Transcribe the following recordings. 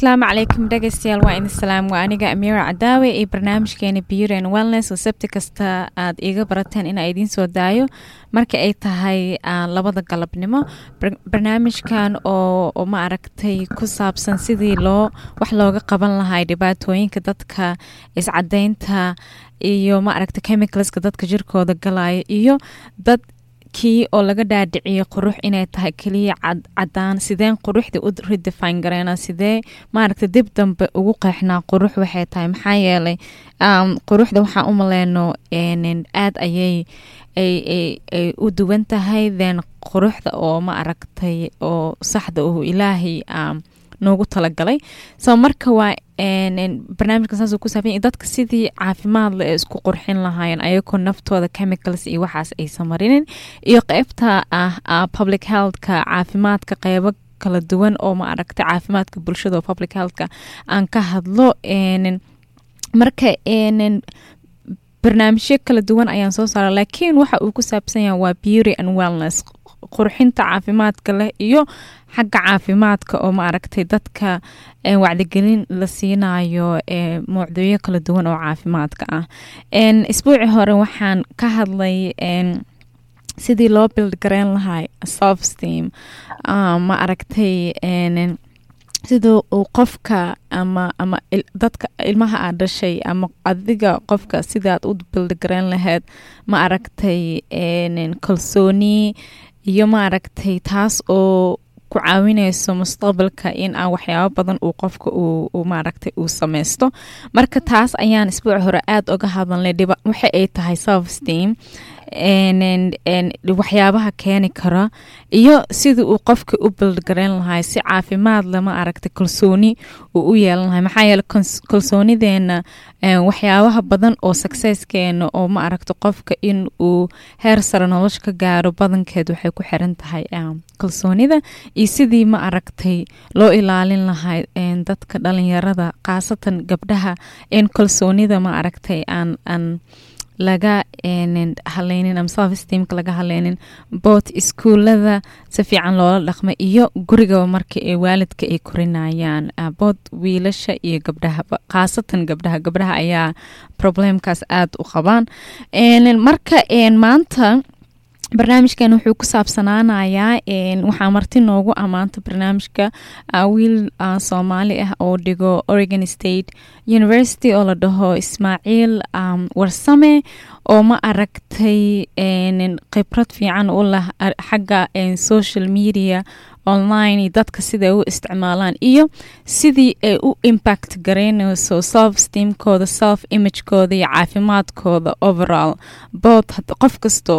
asalaamu calaykum dhegeystayaal waa idin salaam waa aniga amiira cadaawe iyo barnaamijkeena beauty and wellness oo sabti kasta aad iiga barateen inaa idiin soo daayo marka ay tahay labada galabnimo barnaamijkan oo ma aragtay ku saabsan sidii loo wax looga qaban lahay dhibaatooyinka dadka iscadeynta iyo ma aragtay chemicalska dadka jirkooda galaya iyo dad kii oo laga dhaadhiciyo qurux inay tahay keliya cadaan sideen quruxda u redefine gareena sidee maaragta dib dambe ugu qeexnaa qurux waxay tahay maxaa yeelay quruxda waxaan u maleyno aad ayay ay u duwan tahay then quruxda oo ma aragtay oo saxda oo ilaahay noogu talagalay so marka waa barnaamijka saasuu ku saabsan dadka sidii caafimaad le ee isku qurxin lahaayeen ayagoo naftooda chemicals iyo waxaas aysan marinin iyo qeybta ah public healthka caafimaadka qeybo kala duwan oo ma aragtay caafimaadka bulshada oo public healthka aan ka hadlo marka barnaamijyo kala duwan ayaan soo saara laakiin waxa uu ku saabsan yahay waa beauty and wellness qurxinta caafimaadka leh iyo xagga caafimaadka oo ma aragtay dadka wacdigelin la siinayo mawduucyo kala duwan oo caafimaadka ah isbuuci hore waxaan ka hadlay sidii loo bild gareyn lahay self steam ma aragtay sida uu qofka ama ama dadka ilmaha aad dhashay ama adiga qofka sidaad u bildigareyn lahayd ma aragtay kalsooni iyo ma aragtay taas oo ku caawineyso mustaqbalka in aan waxyaabo badan uu qofka uu maaragtay uu sameysto marka taas ayaan isbuuc hore aada uga hadalnay waxa ay tahay self steam waxyaabaha keeni kara iyo sidii uu qofka u bildgareyn lahay si caafimaad lama aragtay kalsooni uu u yeelan lahay maxaa yeele kalsoonideena waxyaabaha badan oo successkeena oo ma aragta qofka in uu heer sare nolosha ka gaaro badankeed waxay ku xiran tahay kalsoonida iyo sidii ma aragtay loo ilaalin lahay dadka dhalinyarada khaasatan gabdhaha in kalsoonida ma aragtay aan aan laga haleynin ama self steamka laga haleynin boot iskuulada si fiican loola dhaqma iyo gurigaba marka ee waalidka ay korinayaan boot wiilasha iyo gabdhahaba khaasatan gabdhaha gabdhaha ayaa problemkaas aada u qabaan marka maanta barnaamijkan wuxuu ku saabsanaanayaa waxaa marti noogu ammaanta barnaamijka wiil soomaali ah oo dhigo oregon state university oo la dhaho ismaaciil warsame oo ma aragtay khibrad fiican u lah xagga social media online iyo dadka siday u isticmaalaan iyo sidii ay u impact garaynayso self steamkooda self imagekooda iyo caafimaadkooda overall both qof kastoo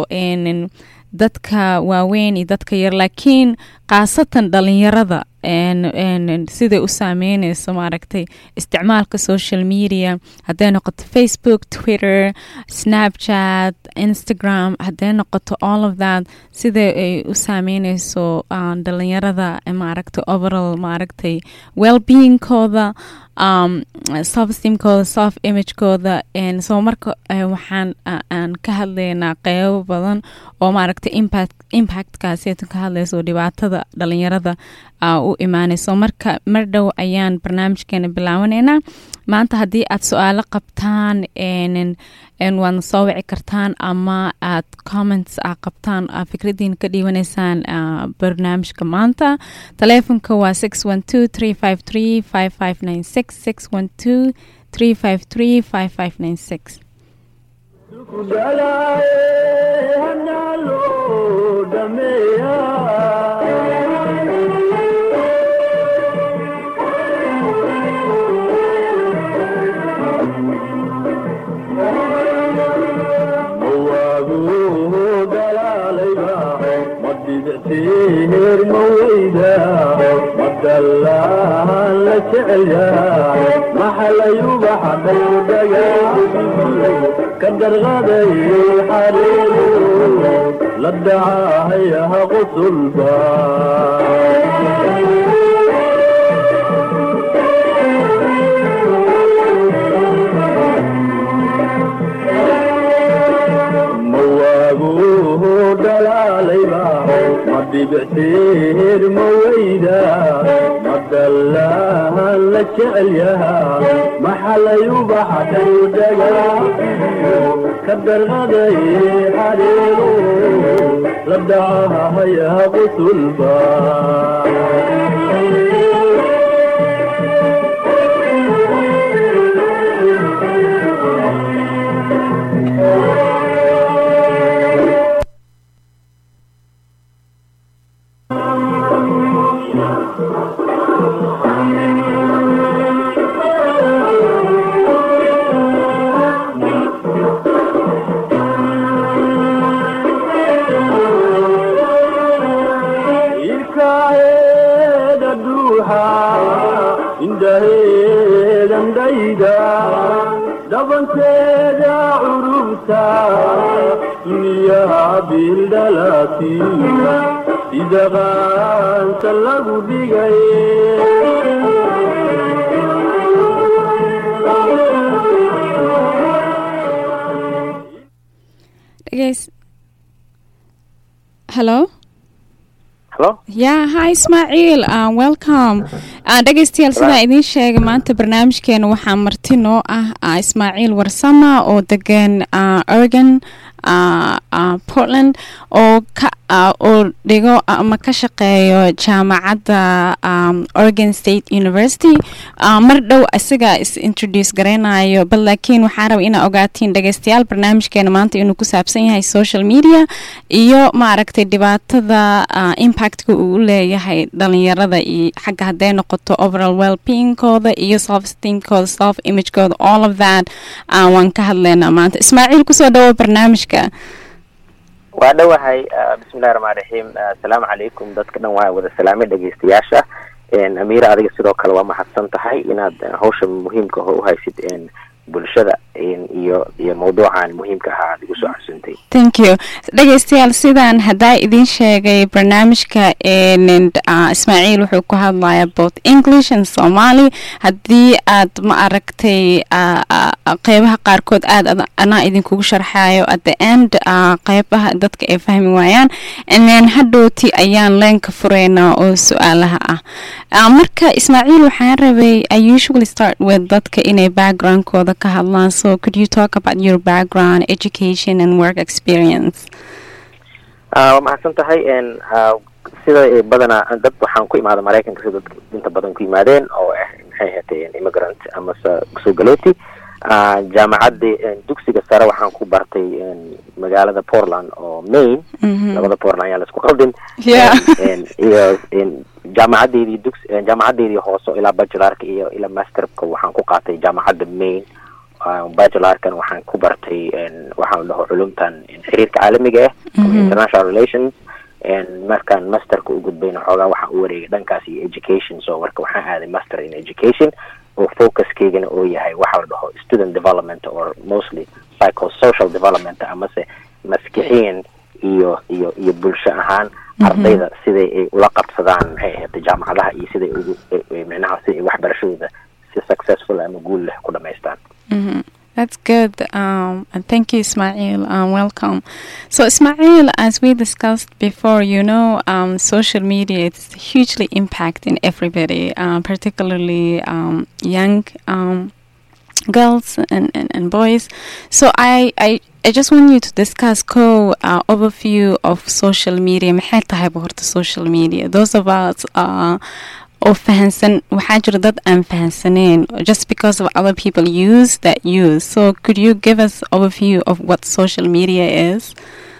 dadka waaweyn iyo dadka yar laakiin khaasatan dhalinyarada siday u saameyneyso maaragtay isticmaalka social media hadday noqoto facebook twitter snapchat instagram hadday noqoto all of that siday ay u saameyneyso dhalinyarada maaragtay overall maaragtay wellbeingkooda um, self steamkooda self imagekooda soo marka waxaan aan ka hadlaynaa qeybo badan oo maaragtay impact impactkaasiyatan ka hadlayso dhibaatada dhalinyarada u imaaneyso marka mar dhow ayaan barnaamijkeena bilaabaneynaa maanta haddii aad su-aalo qabtaan waadna soo wici kartaan ama aad comments a qabtaan fikradiina ka dhiibaneysaan barnaamijka maanta taleefonka waa six one two three five three five five nine six six one two three five three five five nine six kadarqaday xariiru la dacahayaha qusulba mawaaguhu dhalaalayba ma dhibictiir ma weyda ma dallahan la jecel yahaa maxalay ubaxday dhagaa ka darqaday xariiru la dhacahayaa qusulba ilkaheeda dhuuxa indhaheedan dhayda dhabankeeda curubta duniyaha bildhalati sida qaansa lagu dhigay Dhegeys- Hello? Hello? Yeah, hi Ismaaciil, uh, welcome. Uh, dhegeystayaal sidaa idiin sheegay maanta barnaamijkeena waxaa marti noo ah uh, Ismaaciil Warsama oo degan uh, Oregon, uh, uh, Portland oo ka uh, oo dhigo ama ka shaqeeyo jaamacadda um, Oregon State University. Uh, mar dhow isaga is introduce gareynayo bal laakiin waxaa raba inaa ogaatiin dhegeystayaal barnaamijkeena maanta inuu ku saabsan yahay social media iyo maaragtay dhibaatada uh, impactka uu u leeyahay dhalinyarada iyo xagga hadday noqoto overall well-beingkooda iyo self esteemkooda self imagekooda all of that uh, waan ka hadleynaa maanta ismaaciil kusoo dhawo barnaamijka waa dhowahay uh, bismillahi raxmaan raxiim uh, asalaamu calaykum dadka dhan waa wada salaamay dhegeystayaasha n amiira adiga sidoo kale waa mahadsan tahay inaad uh, hawsha muhiimka ah u haysid n bulshada n iyo iyo mawduucan muhiimka ahaa aad igu soo casuntay thank you dhegeystayaal sidaan haddaa idiin sheegay barnaamijka n uh, ismaaciil wuxuu ku hadlayaa both english and somali haddii aad ma aragtay uh, uh, qeybaha qaarkood aad ad- anaa idinkugu sharxayo at the end uh, qeybaha dadka ay fahmi waayaan and then hadhowti ayaan leenka fureynaa oo su-aalaha ah uh, marka ismaaciil waxaan rabay i usually start with dadka inay backgroundkooda ka hadlaan so could you talk about your background education and work experience uh, waa mahadsan tahay n uh, sida ay badanaa dad waxaan ku imaada maraykanka sida dadka inta badan ku yimaadeen oo ah maxay ahaatee immigrant amase soo galooti uh, jaamacadii n dugsiga sare waxaan ku bartay n magaalada portland oo maine Mhm. labada portland ayaa laisku qaldin Yeah. n iyo n jaamacadeedii dugs jaamacadeedii hoose ilaa bachelarka iyo ilaa masterka waxaan ku qaatay jaamacadda maine Uh, bachelarkan waxaan ku bartay n waxaan dhaho culumtan n xiriirka caalamiga ah ama Mhm. international relations n markaan masterka u gudbayna xoogaa waxaan u wareegay dhankaas iyo education so marka waxaan aaday master in education oo focuskaygana oo yahay waxa la dhaho student development or mostly psychosocial development amase maskixiyan iyo iyo iyo bulsho ahaan ardayda siday ay ula qabsadaan maxay ahayd jaamacadaha iyo siday ugu eh, eh, micnaha si ay waxbarashadooda si successful ama guul leh ku dhamaystaan hmm That's good. Um, and thank you, Ismail. Um, welcome. So, Ismail, as we discussed before, you know, um, social media is hugely impacting everybody, uh, particularly um, young um, girls and, and, and boys. So, I, I, I just want you to discuss co uh, overview of social media. maxay tahay horta social media? Those of us uh, oo fahansan waxaa jira dad aan fahansaneen just because of other people use that use so could you give us overview of what social media is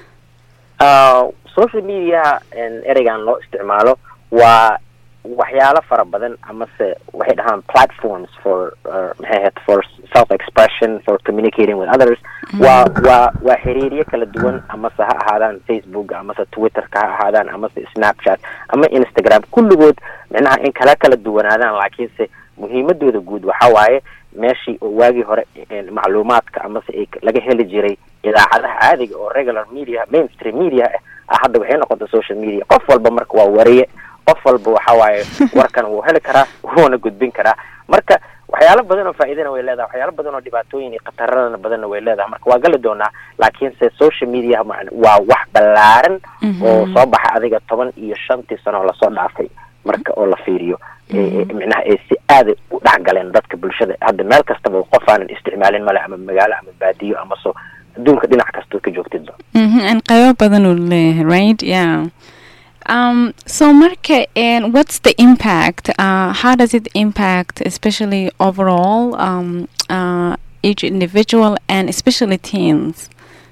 Uh, social media n ereygan loo isticmaalo waa waxyaalo fara badan amase waxay dhahaan platforms for uh, maxay ahayd for self expression for communicating with others waa waa waa xiriiryo kala duwan amase ha ahaadaan facebook amase twitterka ha ahaadaan amase snapchat ama instagram kulligood micnaha in kala kala duwanaadaan laakiinse muhiimadooda guud waxa waaye meeshii oo waagii hore n macluumaadka amase ay laga heli jiray idaacadaha caadiga oo regular media mainstream media ah hadda waxay noqotay social media qof walba marka waa wariye qof walba waxa waaye warkan wuu heli karaa wuuna gudbin karaa marka waxyaalo badan oo faa'iidana way leedahay waxyaalo badan oo dhibaatooyin iyo khataradana badanna way leedahay marka waa gali doonaa laakiinse social media ma- waa wax ballaaran oo soo baxa adiga toban iyo shantii sano oo lasoo dhaafay marka oo la fiiriyo micnaha ay si aada u dhexgaleen dadka bulshada hadda meel kastaba qof aanan isticmaalin male ama magaalo ama baadiyo ama so adduunka dhinac kastoo ka joogtidba an qaybo badan uu leeyahay right yeah um so marka and what's the impact uh how does it impact especially overall um uh each individual and especially teens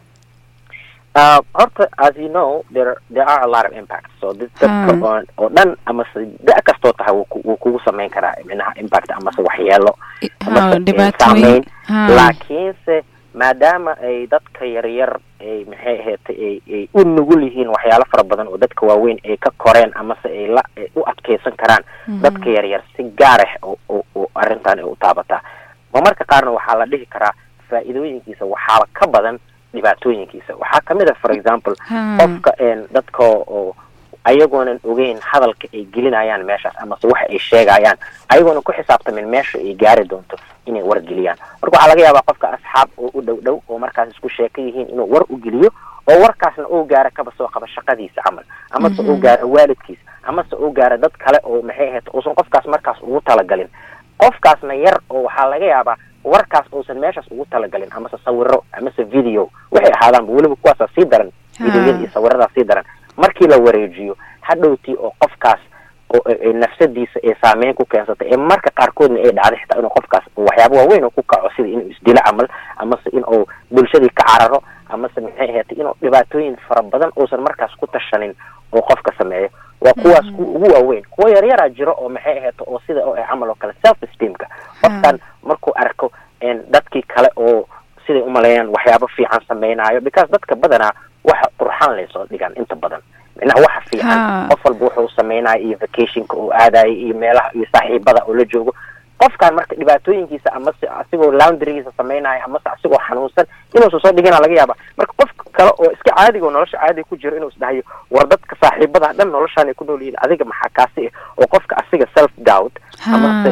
Uh, horta as you know there there are a lot of impacts so this dadka oo oo dhan amase da kastoo tahay wuu kugu samayn karaa micnaha impact amase waxyeelo amase saameyn laakiinse maadaama ay dadka yaryar ay maxay ahaatay ay ay u nugul yihiin waxyaalo fara badan oo dadka waaweyn ay ka koreen amase ay la u adkeysan karaan dadka yaryar si gaar ah oo oo arrintan ay u taabataa ma marka qaarna waxaa la dhihi karaa faa'iidooyinkiisa waxaaba ka badan dhibaatooyinkiisa waxaa kamid ah for example qofka dadka oo ayagoonan ogeyn hadalka ay gelinayaan meeshaas amase waxa ay sheegayaan ayagoonan ku xisaabtamin meesha ay gaari doonto inay wargeliyaan marka waxaa laga yaabaa qofka asxaab oo u dhow dhow oo markaas isku sheeka yihiin inuu war u geliyo oo warkaasna uu gaaro kaba soo qaba shaqadiisa camal amase uu gaaro waalidkiisa amase uu gaaro dad kale oo maxay ahayd uusan qofkaas markaas ugu talagalin qofkaasna yar oo waxaa laga yaabaa warkaas uusan meeshaas ugu talagalin amase sawiro amase video waxay ahaadaanba weliba kuwaasaa sii daran videoyada iyo sawiradaa sii daran markii la wareejiyo hadhowtii oo qofkaas oo nafsadiisa ay saameyn ku keensatay ee marka qaarkoodna ay dhacday xitaa inuu qofkaas waxyaaba waaweyn oo ku kaco sida inuu isdilo camal amase inuu bulshadii ka cararo amase maxay ahaatay inuu dhibaatooyin fara badan uusan markaas ku tashanin oo qofka sameeyo waa kuwaas kuwa ugu waaweyn kuwa yaryaraa jiro oo maxay ahaato oo sida oo camal oo kale self esteemka qofkan markuu arko dadkii kale oo siday umaleeyaan waxyaabo fiican sameynaayo because dadka badanaa waxa qurxaan laysoo dhigaan inta badan micnaha waxa fiican qof walba wuxuu sameynaya iyo vacationka uu aadayo iyo meelaha iyo saaxiibada oo la joogo qofkan marka dhibaatooyinkiisa amase asigoo laundrygiisa sameynaayo amase asigoo xanuunsan inuusan soo dhigina laga yaaba marka qof kale oo iska caadiga oo nolosha caadiga ku jiro inuu isdhahayo war dadka saaxiibada dhan noloshaan ay ku nool yihiin adiga maxaa kaasi ah oo qofka asiga self doubt amase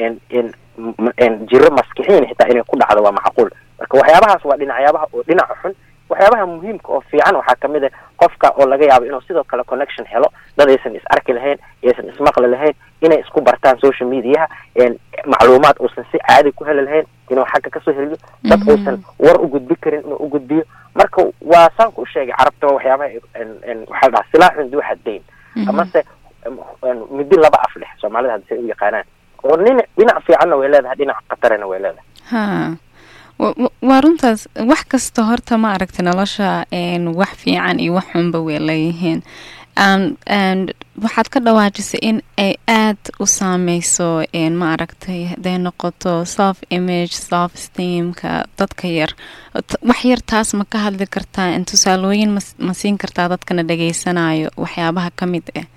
jiro maskixiin xitaa inay ku dhacdo waa macquul marka waxyaabahaas waa dhinacyabaha oo dhinaca xun waxyaabaha muhiimka oo fiican waxaa kamid a qofka oo laga yaabo inuu sidoo kale connection helo dad aysan is arki lahayn aysan ismaqli lahayn inay isku bartaan social mediaha macluumaad uusan si caadi ku heli lahayn inuu xagga kasoo heliyo dad uusan war u gudbi karin inuu u gudbiyo marka waa saanku u sheegay carabta waxyaabaha waxaa la dhahaa silaaxun duu xaddayn amase midi laba af leh soomaalida hadda say u yaqaanaan oo nin dhinac fiicanna way leedahay dhinac khatarana way leedahay ha waa runtaas wax kasta horta ma aragta nolosha wax fiican iyo wax xunba way leeyihiin waxaad ka dhawaajisay in ay aad u saameyso ma aragtay haday noqoto self image self steamka dadka yar wax yar taas ma ka hadli kartaa tusaalooyin ma siin kartaa dadkana dhageysanayo waxyaabaha ka mid ah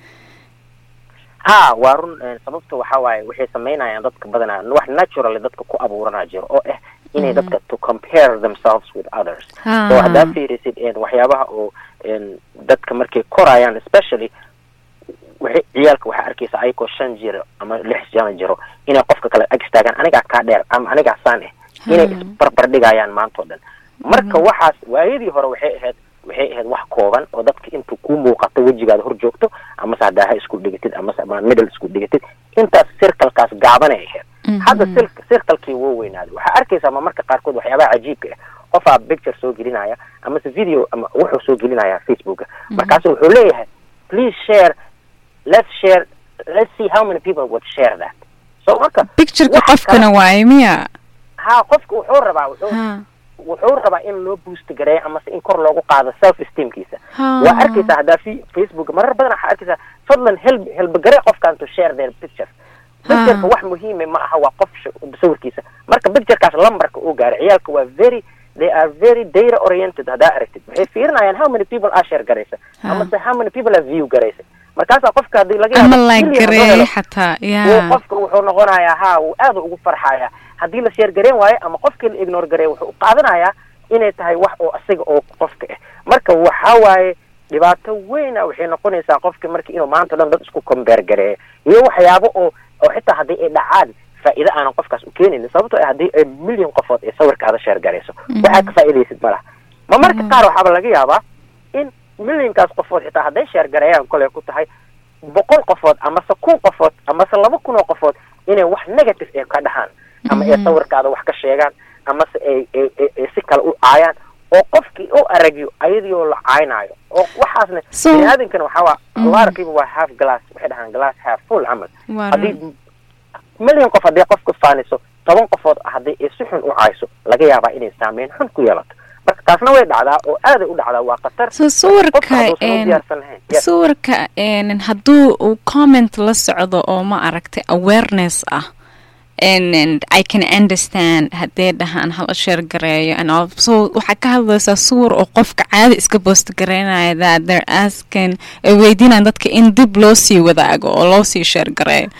ha waa run sababta waxaa waaye waxay sameynayaan dadka badanaa wax naturally dadka ku abuuranaa jiro oo ah inay dadka to compare themselves with others so haddaa fiirisid waxyaabaha oo dadka markay korayaan especially waxay ciyaalka waxaa arkaysa ayagoo shan jiro ama lix jana jiro inay qofka kale ag istaagaan anigaa kaa dheer ama anigaa saan ah inay isbarbar dhigayaan maanta o dhan marka waxaas waayadii hore waxay ahayd waxay ahayd wax kooban oo dadka intuu ku muuqato wejigaada hor joogto amase haddaa ha isku dhigatid amase ama middle isku dhigatid intaas circlekaas gaabanay ahayd hadda circlekii wuu weynaaday waxaa arkaysaa ma marka qaarkood waxyaabaha cajiibka ah qofaa picture soo gelinaya amase video ama wuxuu soo gelinaya facebooka markaasu wuxuu leeyahay please share let's share let's see how many people would share that so marka pictureka qofkana waaye miya ha qofka wuxuu rabaa wuxuu wuxuu rabaa in loo boost gareeyo amase in kor loogu qaado self esteemkiisa waa arkaysaa haddaa fi facebook marar badan waxaa arkaysaa fadlan helb helbagaree qofkan to share their pictures pictureka wax muhiime ma aha waa qof sawirkiisa marka picturekaas lambarka uu gaaray ciyaalka waa very they are very data oriented haddaa aragtid waxay fiirinayaan how many people aa share garaysa amase how many people aa view garaysa markaasaa qofka hadii laga ama like gareey xataa ya qofka wuxuu noqonayaa ha uu aad ugu farxaya haddii la sheer gareen waayo ama qofkii la ignore gareey wuxuu u qaadanayaa inay tahay wax oo asiga oo qofka ah marka waxa waaye dhibaato weyna waxay noqonaysaa qofka marka inuu maanta o dhan dad isku combeer gareeyo iyo waxyaabo oo oo xitaa haddii ay dhacaan faa'iido aanan qofkaas u keenaynin sababtoo ah haddii ay milyan qofood ee sawirkaada sheer garayso waxaa ka faa'iidaysid ma laha ma marka qaar waxaaba laga yaabaa in milyankaas qofood xitaa hadday sheer gareeyaan koley ku tahay boqol qofood amase kun qofood amase laba kun oo qofood inay wax negative ee ka dhahaan ama ay sawirkaada wax ka sheegaan amase ay ay ay ay si kale u caayaan oo qofkii u aragyo ayadiioo la caynaayo oo waxaasna So- bini aadamkana waxaa waa Mhm. a lot of people waa half glass waxay dhahaan glass half full camal Waa haddii run. milyan qof haddii qofka faaniso toban qofood haddii ay si xun u cayso laga yaabaa inay saameyn xun ku yeelato marka taasna way dhacdaa oo aaday u dhacdaa waa khatar so qofka sawirka hadduusan u een, diyaarsan lahayn Yes. sawirka een, hadduu uu comment la socdo oo ma aragtay awareness ah and, and I can understand haddee dhahaan hala sheer gareeyo and all so waxaa ka hadlaysaa sawir oo qofka caadi iska boost gareynaya that they're asking ay weydiinayaan dadka in dib loo sii wadaago oo loo sii sheer gareeyo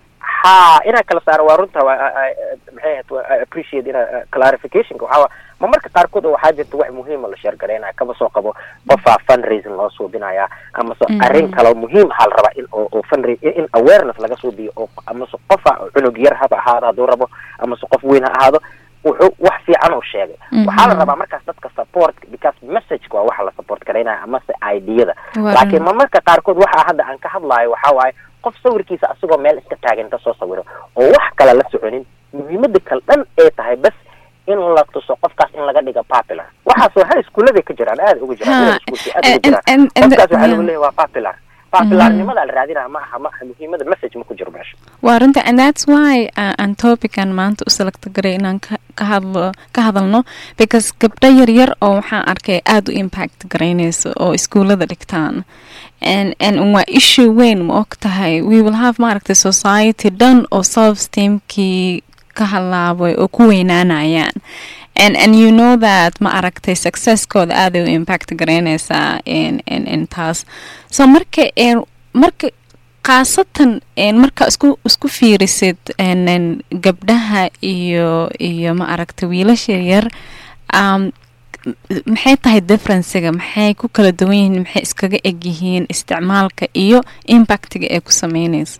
ha inaa kala saaro waa runta waa I- I- maxay ahayd waa I appreciate ina clarificationka waxaa waa ma marka qaarkood oo waxaa jirta wax muhiima la sheergaraynaya kaba soo qabo qofaa fundraising loo suubinaya amase Mhm. arrin kaloo muhiim aha la rabaa in oo oo fundra- in in awareness laga suubiyo oo amase qofa cunug yar haba ahaado hadduu rabo amase qof weyn ha ahaado wuxuu wax fiican uu sheegay Mhm. waxaa la rabaa markaas dadka support because messageka waa waxa la support garaynaya amase ideada Waa laakiin run. ma marka qaarkood waxa hadda aan ka hadlaayo waxaa waaye qof sawirkiisa asagoo meel iska taagan inta soo sawiro oo wax kale la soconin muhiimada kale dhan ay tahay bas in la tuso qofkaas in laga dhiga popular waxaasoo hal iskuuladay ka jiraan aada uga jiraan Ha, middle schoolkii aad uga and- jiraan and- and- qofkaas waxaa lagu yeah. leeyahay waa popular popularnimada la raadinaya ma aha ma aha muhiimada message ma ku jiro meesha waa runta and that's why uh, aan topican maanta u selecta garay inaan ka ka hadlo ka hadalno because gabdho yaryar oo waxaan arkay aada u impact garaynayso oo iskuullada dhigtaan and and waa issue weyn ma og tahay we will have maaragtay society dhan oo self esteemkii ka halaabay oo ku weynaanayaan and and you know that ma aragtay successkooda aaday u impact garaynaysaa in in in taas so marka een marka khaasatan een marka isku isku fiirisid een een gabdhaha iyo iyo ma aragtay wiilasha yar um, maxay tahay differencega maxay ku kala duwan yihiin maxay iskaga eg yihiin isticmaalka iyo impactiga ay ku sameynayso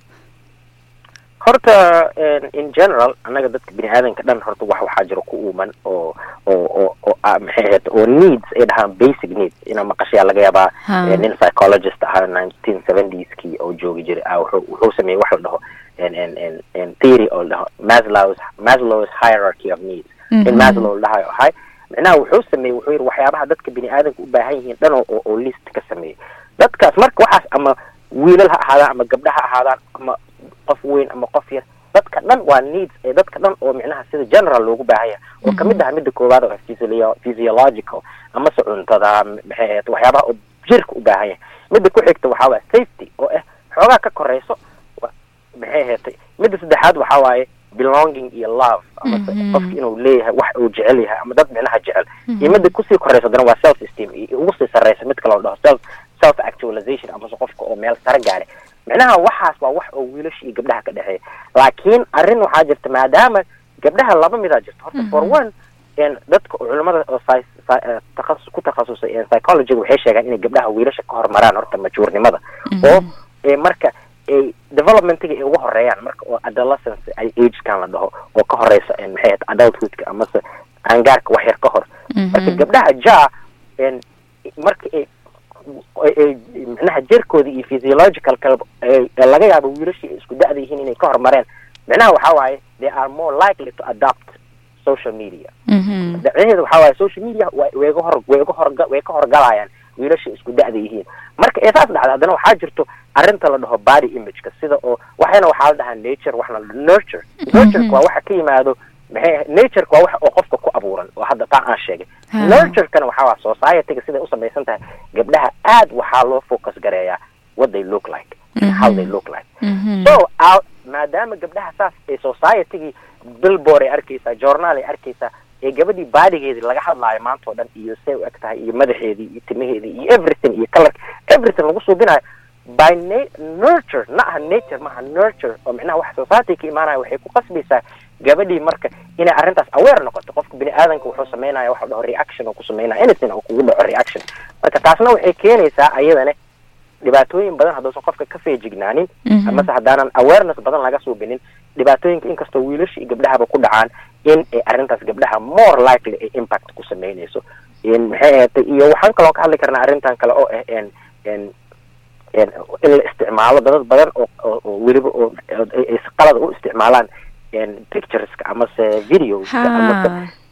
horta en, in general annaga dadka bini aadanka dhan horta wax waxaa jiro ku uuman oo oo oo oo ah, maxay ahayd oo needs ay dhahaan basic needs ina maqashayaa laga yaabaa Ha. eh, nin psychologist ahaa nineteen seventies-kii oo joogi jiray ah wuxuu wuxuu sameeyey wax la dhaho en en en en theory oo la dhaho maslow's maslow's hierarchy of needs in Mhm. maslow la dhahayo ahay micnaha wuxuu sameeyey wuxuu yidhi waxyaabaha dadka bini aadanka u baahan yihiin dhan oo oo- oo list ka sameeyey dadkaas marka waxaas ama wiilal ha ahaadaan ama gabdha ha ahaadaan ama qof weyn ama qof yar dadka dhan waa needs ee dadka dhan oo micnaha sida general loogu baahan yahay oo kamid aha midda koowaad oo ah physio- physiological amase cuntada maxay ahayd waxyaabaha oo jirka u baahan yahay midda ku xigta waxaa waaya safety oo ah xoogaa ka koreyso wa- maxay ahayd midda saddexaad waxaa waaye belonging iyo love amase Mhm. qofki inuu leeyahay wax uu jecel yahay ama dad micnaha jecel iyo midda kusii koreysa haddana waa self esteem iyo ugu sii sareysa mid kale oo dhaho self self actualization amase qofka oo meel sare gaaray micnaha waxaas waa wax oo wiilasha iyo gabdhaha ka dhexeeya laakiin arrin waxaa jirta maadaama gabdhaha laba midaa jirta horta for one en dadka culimada oo sci- sci- eh, takhasus ku takhasusay en psychologyga waxay sheegaan inay gabdhaha wiilasha ka hormaraan horta majuurnimada oo eh, marka ay developmentiga ay uga horeeyaan marka oo adolescence ay agekan la dhaho oo ka horeysa en maxay ahayd adulthoodka amase aangaarka wax yar ka hor marka gabdhaha ja en marka ay ay- ay micnaha jirkooda iyo physiological kaleba ay- ee laga yaabo wiilashii ay isku da-da yihiin inay ka hormareen micnaha waxaa waaye they are more likely to adopt social media Mhm. daceheeda waxaa waaye social media wa- way ga hor way ga horga way ka horgalayaan wiilasha isku da-da yihiin marka ee saas dhacda haddana waxaa jirto arrinta la dhaho body imageka sida oo waxayna waxaa la dhahaa nature waxna la dhaho nurture nurtureka waa waxa ka yimaado maxay ahayd natureka waa waxa oo qofka ku abuuran oo hadda taa aan sheegay Ha. nurturekana waxaa waa societyga siday u samaysan tahay gabdhaha aad waxaa loo focus gareeyaa what they look like and how they look like Mhm. so out maadaama gabdhaha saas ee societygii billboard ay arkeysaa journaal ay arkeysaa ee gabadhii baadigeedii laga hadlaayo maanta oo dhan iyo say u eg tahay iyo madaxeedii iyo timaheedii iyo everything iyo color everything lagu suubinayo by na- nurture na aha nature maaha nurture oo micnaha wax society ka imaanaya waxay ku qasbaysaa gabadhii marka inay arrintaas aware noqoto qofka bini aadanka wuxuu sameynaya waxa la dhaho reaction oo ku sameynaya anything oo kugu dhaco reaction marka taasna waxay keenaysaa ayadana dhibaatooyin badan hadduusan qofka ka feejignaanin Mhm. amase haddaanan awareness badan laga suubinin dhibaatooyinka inkastoo wiilasha iyo gabdhahaba ku dhacaan in ay arrintaas gabdhaha more likely ay impact ku sameynayso in maxay ahaatay iyo waxaan kaloo ka hadli karnaa arrintan kale oo ah en en in la isticmaalo dadad badan oo oo weliba oo ay qalada u isticmaalaan pictureska amase videoska amase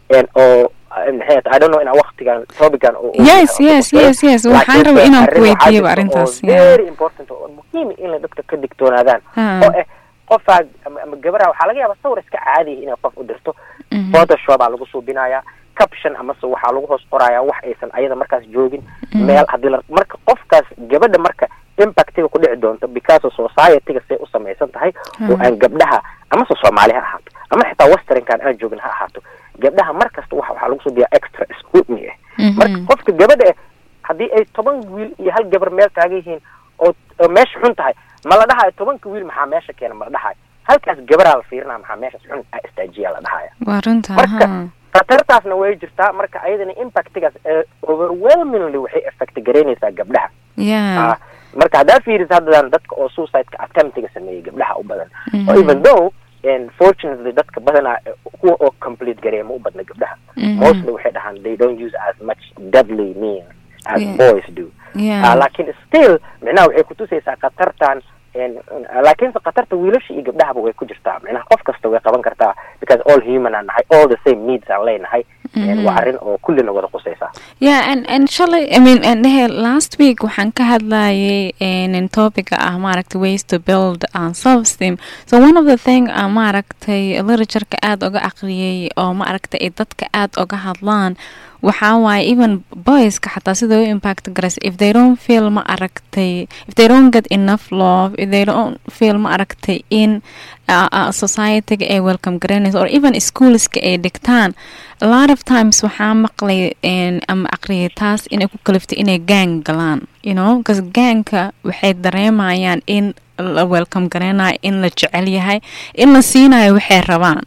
oo maxay I don't know inaa waqtigan topican yes yes yes yes waxaan rabaa inaan ku weydiiyo arrintaas very important oo muhiim in la dadka ka digtoonaadaan oo eh qofaa ama gabaraha waxaa laga yaabaa sawir iska caadiya inay qof u dirto photoshop aa lagu suubinayaa caption amase waxaa lagu hoos qorayaa wax aysan ayada markaas joogin meel haddii la marka qofkaas gabadha marka impactiga ku dhici doonto because society-ga say u samaysan tahay oo aan gabdhaha amase soomaali ha ahaato ama xitaa westernkan aan joogin ha ahaato gabdhaha markasta wa waxaa lagu suubiyaa extra scrutiny ah marka qofka gabadha ah haddii ay toban wiil iyo hal gabar meel taagan yihiin oo meesha xun tahay ma la dhahayo tobanka wiil maxaa meesha keena ma la dhahayo halkaas gabaraa la fiirinaya maxaa meeshaas xun istaajiyaa la dhahaya marka khatartaasna way jirtaa marka ayadana impactigaas overwhelmingly waxay effect garaynaysaa gabdhaha yeah marka haddaa fiiris haddan dadka oo suicide-ka attemptiga sameeyey gabdhaha u badan oo even though fortunately dadka badanaa kuwa oo complete gareeya ma u badna gabdhaha mostly waxay dhahaan they don't use as much deadly means as boys do laakiin still micnaha waxay kutusaysaa khatartan laakiinse khatarta wiilasha iyo gabdhahaba way ku jirtaa micnaha qof kasta way qaban kartaa because all human aan nahay all the same needs aan leenahay waa arrin oo kullina wada qusaysaa yeah and and shalay i mean and dhehe last week waxaan ka hadlayay in topica ah maaragtay ways to build on self esteem so one of the thing uh, maaragtay literatureka aada oga aqriyay oo maaragtay ay dadka aada oga hadlaan waxaa waaye even boyska xataa sida u impact garaysa if they don't feel ma aragtay if they don't get enough love if they don't feel ma aragtay in uh, uh, society-ga ay welcome garanaysa or even schoolska ay dhigtaan a lot of times waxaa maqlay ama aqriyay taas inay ku kaliftay inay gang galaan you know because gangka waxay dareemayaan in la welcome garanayo in la jecel yahay in la siinayo waxay rabaan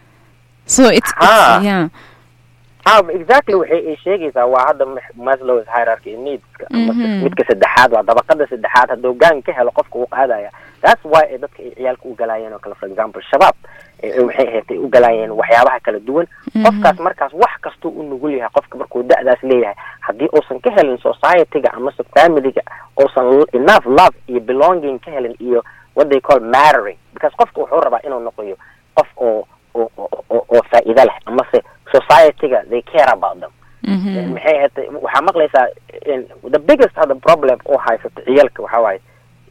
so it's, it's yeah ha exactly waxay ay sheegaysaa waa hadda maslow's hierarchy needska midka saddexaad waa dabaqada saddexaad hadduu gaan ka helo qofka uu qaadaya that's why ay dadka ay ciyaalka u galaayeen oo kale for example shabaab waxay ahayd u galaayeen waxyaabaha kala duwan qofkaas markaas wax kastuu u nugul yahay qofka markuu da-daas leeyahay haddii uusan ka helin society-ga amase family-ga uusan enough love iyo belonging ka helin iyo what they call mattering because qofka wuxuu rabaa inuu noqoyo qof oo oo oo faa'iido leh amase society-ga they care about them maxay ahayd waxaa maqlaysaa the biggest other problem oo haysato ciyaalka waxaa waaye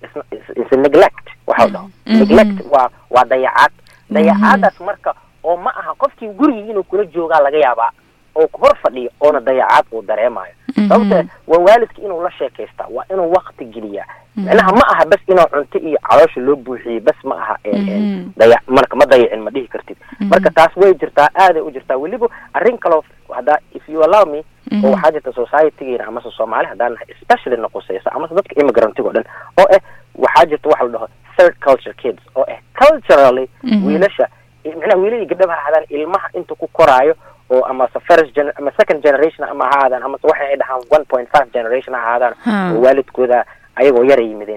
is neglect waxa dhaho neglect waa waa dayacaad dayacaadaas marka oo ma aha qofkii gurigii inuu kula joogaa laga yaabaa oo hor fadhiyo oona dayacaad uu dareemayo sababta waa waalidka inuu la sheekaystaa waa inuu wakti geliyaa micnaha ma aha bas inuu cunto iyo caloosha loo buuxiyey bas ma aha daya marka ma dayacin ma dhihi kartid marka taas way jirtaa aaday u jirtaa weliba arrin kaloo haddaa if you allow me oo waxaa jirta society-geena amase soomaali haddaan nahay especially na qusaysa amase dadka immigrantiga o dhan oo eh waxaa jirta waxa la dhaho third culture kids oo eh culturally wiilasha micnaha wiila iyo gabdhaba ha ahaadaan ilmaha inta ku koraayo oo amase first gen ama second generation ama ha ahaadaan amase waxay ay dhahaan one point five generation ha ahaadaan oo waalidkooda ayagoo yara yimideen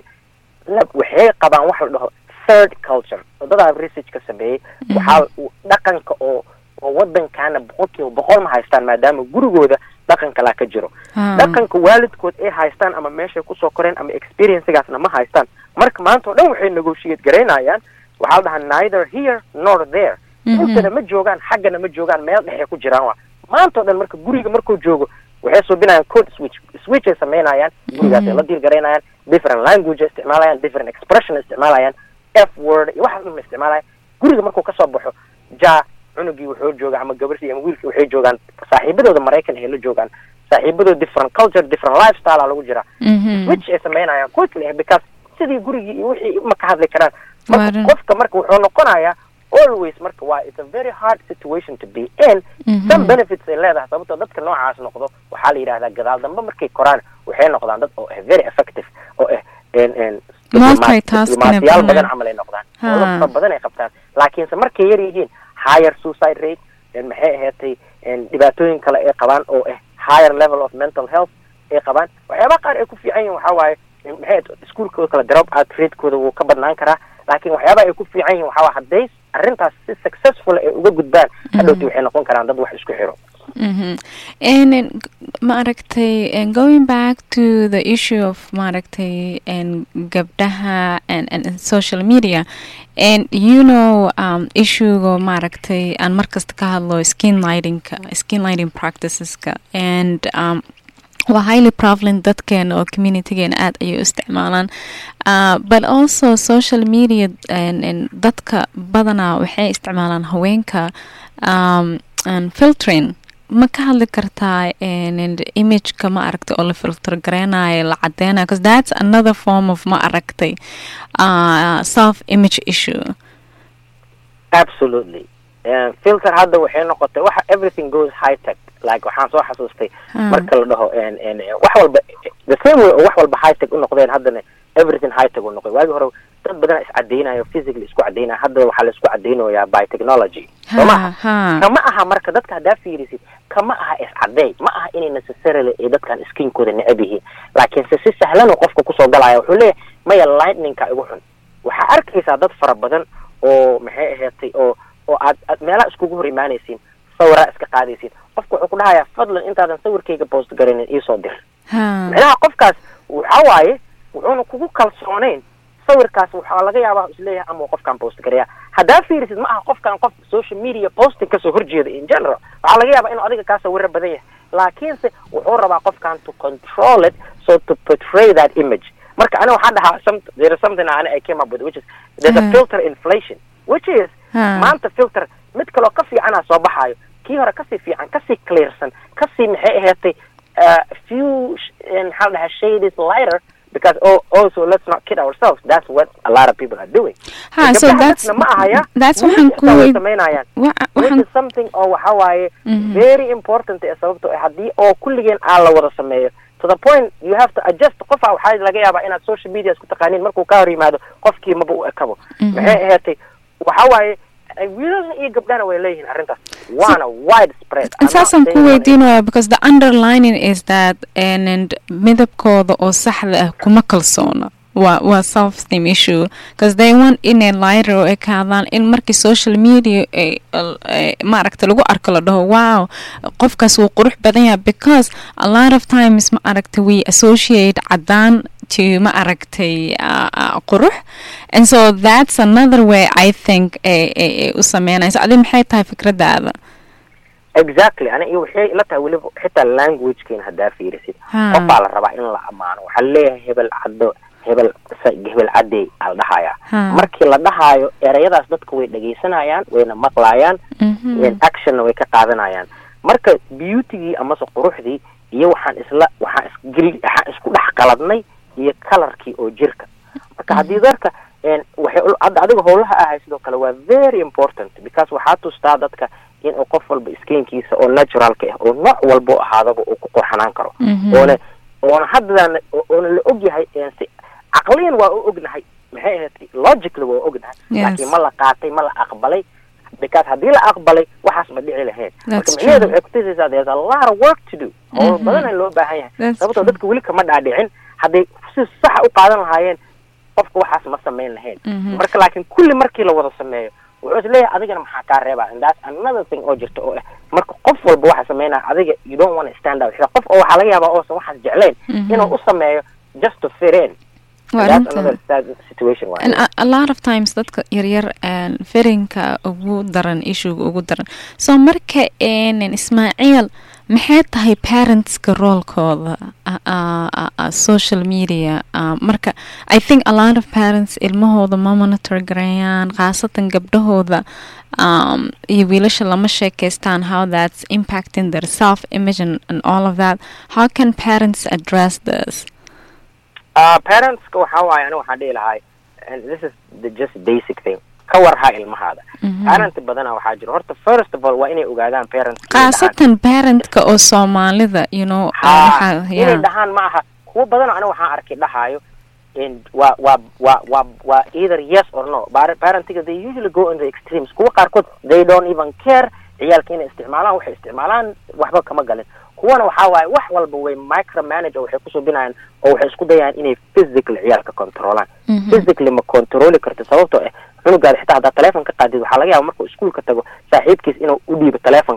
waxay qabaan waxa la dhaho third culture wadadaa research ka sameeyey waxaa dhaqanka oo oo wadankaana boqolkiiba boqol ma haystaan maadaama gurigooda dhaqan kalaa ka jiro dhaqanka waalidkood ay haystaan ama meeshay kusoo koreen ama experiencegaasna ma haystaan marka maanta oo dhan waxay negotiate garaynayaan waxaa la dhahaa neither here nor there intana ma joogaan xaggana ma joogaan meel dhexay ku jiraan waa maanta o dhan marka guriga markuu joogo waxay suubinayaan code switch switch ay samaynayaan gurigaas ay la diir garaynayaan different language ay isticmaalayaan different expression ay isticmaalayaan f word iyo waxaas dhan isticmaalayaan guriga markuu kasoo baxo ja cunugii wuxuu jooga ama gabartii ama wiilkii waxay joogaan saaxiibadooda maraykan ay la joogaan saaxiibadooda different culture different lifestyle aa lagu jiraa switch ay samaynayaan quickly because sidii gurigii iyo wixii ma ka hadli karaan marka qofka marka wuxuu noqonayaa always marka waa it's a very hard situation to be in some benefits ay leedahay sababtoo dadka noocaas noqdo waxaa la yidhahdaa gadaal dambe markay koraan waxay noqdaan dad oo ah very effective oo ah diblomaasiyaal badan camal ay noqdaan oo fara badan ay qabtaan laakiinse markay yar yihiin higher suicide rate maxay ahaatay dhibaatooyin kale ay qabaan oo ah higher level of mental health ay qabaan waxyaabaha qaar ay ku fiican yihin waxaa waaye maxay iskuolkooda kale drop out ratekooda wuu ka badnaan karaa laakiin waxyaabaha ay ku fiican yihin waxaa waa hadday arrintaas si successful ay uga gudbaan hadhowti waxay noqon karaan dad wax isku xiro maaragtay and going back to the issue of maaragtay and gabdhaha and, and, and social media and you know um, issuega maaragtay aan markasta ka hadlo skin lightingka skin lighting practiceska and um, waa highly prevalent dadkeena oo communitygeena aad ayay u isticmaalaan uh, but also social media and, and dadka badanaa waxay isticmaalaan haweenka um, and filtering ma ka hadli kartaa imageka ma aragtay oo la filter gareynayo la cadeynayo because that's another form of ma aragtay uh, self image issue absolutely uh, filter hadda waxay noqotay waxa everything goes high tech like waxaan soo xasuustay marka la dhaho wax walba the same way oo wax walba high tech u noqdeen haddana everything high tech u noqday waagi hore dad badan iscadeynayo physically isku cadeynaya hadda waxaa la isku cadeynayaa by technology soo maha kama aha marka dadka haddaa fiirisid kama aha iscadey ma aha inay necessarily ay dadkan skinkooda necab yihiin laakiinse si sahlanuu qofka kusoo galaya wuxuu leeyahay maya lightningka igu xun waxaa arkaysaa dad fara badan oo maxay ahaatay oo oo aad aad meelaha iskugu hor imaanaysiin sawiraa iska qaadaysiin qofka wuxuu ku dhahayaa fadlan intaadan sawirkayga post garaynin iisoo dir micnaha qofkaas waxa waaye wuxuuna kugu kalsooneyn sawirkaas waxaa laga yaabaa isleeyahay ama qofkaan post garaya haddaa fiirisid ma aha qofkaan qof social media posting kasoo horjeeda in general waxaa laga yaabaa inuu adiga kaa sawiro badan yahay laakiinse wuxuu rabaa qofkaan to control it so to portray that image marka aniga waxaan dhahaa some there is something ani I came up with which is there's a filter inflation which is maanta filter mid kaloo ka fiicanaa soo baxaayo kii hore kasii fiican kasii clearsan kasii maxay ahaatay few maxaa la dhahaa shade is lighter because oh, also let's not kid ourselves that's what a lot of people are doing ha so that's ma ahaya that's waxaan ku way samaynayaan which is something oo waxa waaye very important ee sababto haddii oo kulligeen aan la wada sameeyo to the point you have to adjust qofa waxaa laga yaabaa inaad social media isku taqaaniin markuu ka hor yimaado qofkii maba u ekabo maxay ahaatay waxa waaye wiilalna iyo gabdhana way leeyihiin arrintaas waana wide spread saasaan ku weydiinaya because the underlining is that and midabkooda oo saxda ah kuma kalsoona waa waa self esteem issue because they want inay lighter oo ekaadaan in markii social media maaragta lagu arko la dhaho wow qofkaas wuu qurux badan yahay because a lot of times ma aragta we associate cadaan to ma aragtay qurux and so that's another way i think ay u sameynayso adi maxay tahay fikradaada exactly ani iyo waxay la tahay weliba xitaa languagekeena haddaa fiirisid qofbaa la rabaa in la ammaano waxaa leeyahay hebel caddo hebel hebel cadey aa la dhahayaa markii la dhahaayo ereyadaas dadka way dhegaysanayaan wayna maqlayaan actionna way ka qaadanayaan marka beautygii amase quruxdii iyo waxaan isla waxaan isgel waxaan isku dhex qaladnay iyo colorkii oo jirka marka haddii dadka waxay hadda adiga howlaha ahay sidoo kale waa very important because waxaa tustaa dadka in uu qof walba skinkiisa oo naturalka ah oo nooc walbo ahaadaba uu ku qurxanaan karo oona oona haddana oona la og yahay si caqliyan waa u ognahay maxay ahayd logically waa ognahay laakiin ma la qaatay ma la aqbalay because haddii la aqbalay waxaas ma dhici lahayn marka micnaheeda waxay kutusaysaa there's a lot of work to do howl badana loo baahan yahay sababtoo dadka weli kama dhaadhicin hadday si saxa u qaadan lahaayeen qofka waxaas ma samayn lahayn marka laakiin kulli markii la wada sameeyo wuxuu is leeyahay adigana maxaa kaa reebaa and that's another thing oo jirta oo ah marka qof walba waxa sameynaya adiga you don't want to stand out qof oo waxaa laga yaabaa oosan waxaas jeclayn inuu u sameeyo just to fit in a lot of times dadka yaryar firinka ugu daran issuega ugu daran so marka ismaaciil maxay tahay parentska roolkooda social media marka i think a lot of parents ilmahooda ma monitor garayaan khaasatan gabdhahooda iyo wiilasha lama sheekeystaan how that's impacting their self image and, and all of that how can parents address this uh, parentska waxa waaye aniga waxaan dhihi lahay and this is the just basic thing ka warhaa ilmahaada parent badana waxaa jiro horta first of all waa inay ogaadaan parents khaasatan parentka oo soomaalida you know inay dhahaan ma aha kuwa badana aniga waxaan arkay dhahaayo waa waa waa waa waa either yes or no parentiga they usually go in the extremes kuwa qaarkood they don't even care ciyaalka inay isticmaalaan waxay isticmaalaan waxba kama galin kuwana waxaa waaye wax walba way micro manage oo waxay kusoo binayaan oo waxay isku dayaan inay physically ciyaalka controlaan physically ma controli karto sababtoo ah cunugaada xitaa haddaa teleefon ka qaadid waxaa laga yaaba markuu iskuolka tago saaxiibkiis inuu u dhiibo teleefonka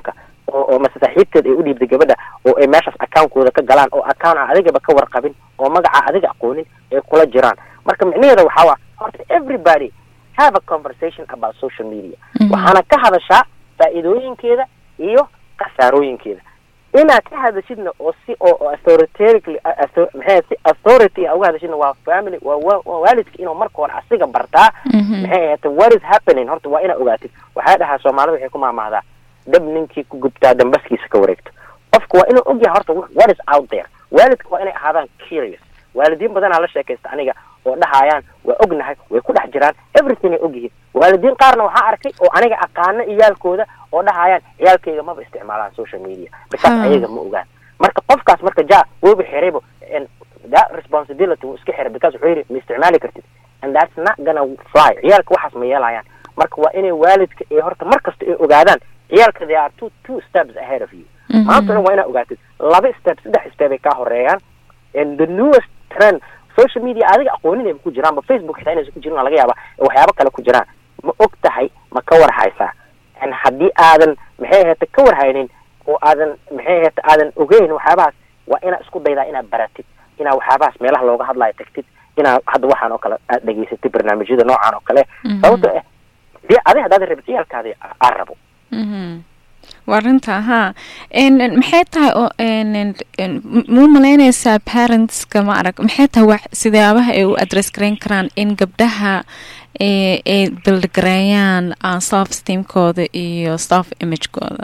oo oo mase saaxiibteed ay u dhiibtay gabadha oo ay meeshaas account-kooda ka galaan oo account aan adigaba ka warqabin oo magaca adiga aqoonin ay kula jiraan marka micnaheeda waxaa waa horta everybody have a conversation about social media waxaana ka hadashaa faa'iidooyinkeeda iyo khasaarooyinkeeda inaad ka hadashidna oo si oo oo authoritatively author- maxay si authority a uga hadashidna waa family waa wa- waa waalidka inuu marka hore asiga bartaa maxay ahayta what is happening horta waa inaad ogaatid waxaa dhahaa soomaalida waxay ku maamahdaa dhab ninkii ku gubtaa dambaskiisa ka wareegto qofka waa inuu ogyahay horta wh- what is out there waalidka waa inay ahaadaan curious waalidiin badanaa la sheekaysta aniga oo dhahayaan waa ognahay way ku dhex jiraan everything ay ogyihiin waalidiin qaarna waxaa arkay oo aniga aqaano iyaalkooda oo dhahayaan ciyaalkayga maba isticmaalaan social media because Hmm. ayaga ma ogaan marka qofkaas marka ja wooba xiraybo and that responsibility wuu iska xiray because wuxuu yidhi ma isticmaali kartid and that's not gonna fly ciyaalka waxaas ma yeelayaan marka waa inay waalidka ee horta mar kasta ay ogaadaan ciyaalka they are two two steps ahead of you maanta dhan waa inaad ogaatid laba step saddex step ay kaa horeeyaan and the newest trend social media adiga aqoonin ay ku jiraan ba facebook xitaa inaysan ku jirin waa laga yaaba waxyaabo kale ku jiraan ma og tahay ma ka war haysaa and haddii aadan maxay ahayta ka war haynin oo aadan maxay ahayta aadan ogeyn waxyaabahaas waa inaad isku daydaa inaad baratid inaad waxyaabahaas meelaha looga hadlayo tagtid inaad hadda waxaan oo kale aad dhegaysatid barnaamijyada noocan oo kale sababto ah dee adi haddaad rabid ciyaalkaadi aa rabo Mhm. waa runta haa En- en, maxay tahay oo en- en- en, m- muu malaynaysaa parentska ma arag maxay tahay wax sidaabaha ay u address garayn karaan in gabdhaha ee ay bildgareeyaan uh, self esteemkooda iyo self imagekooda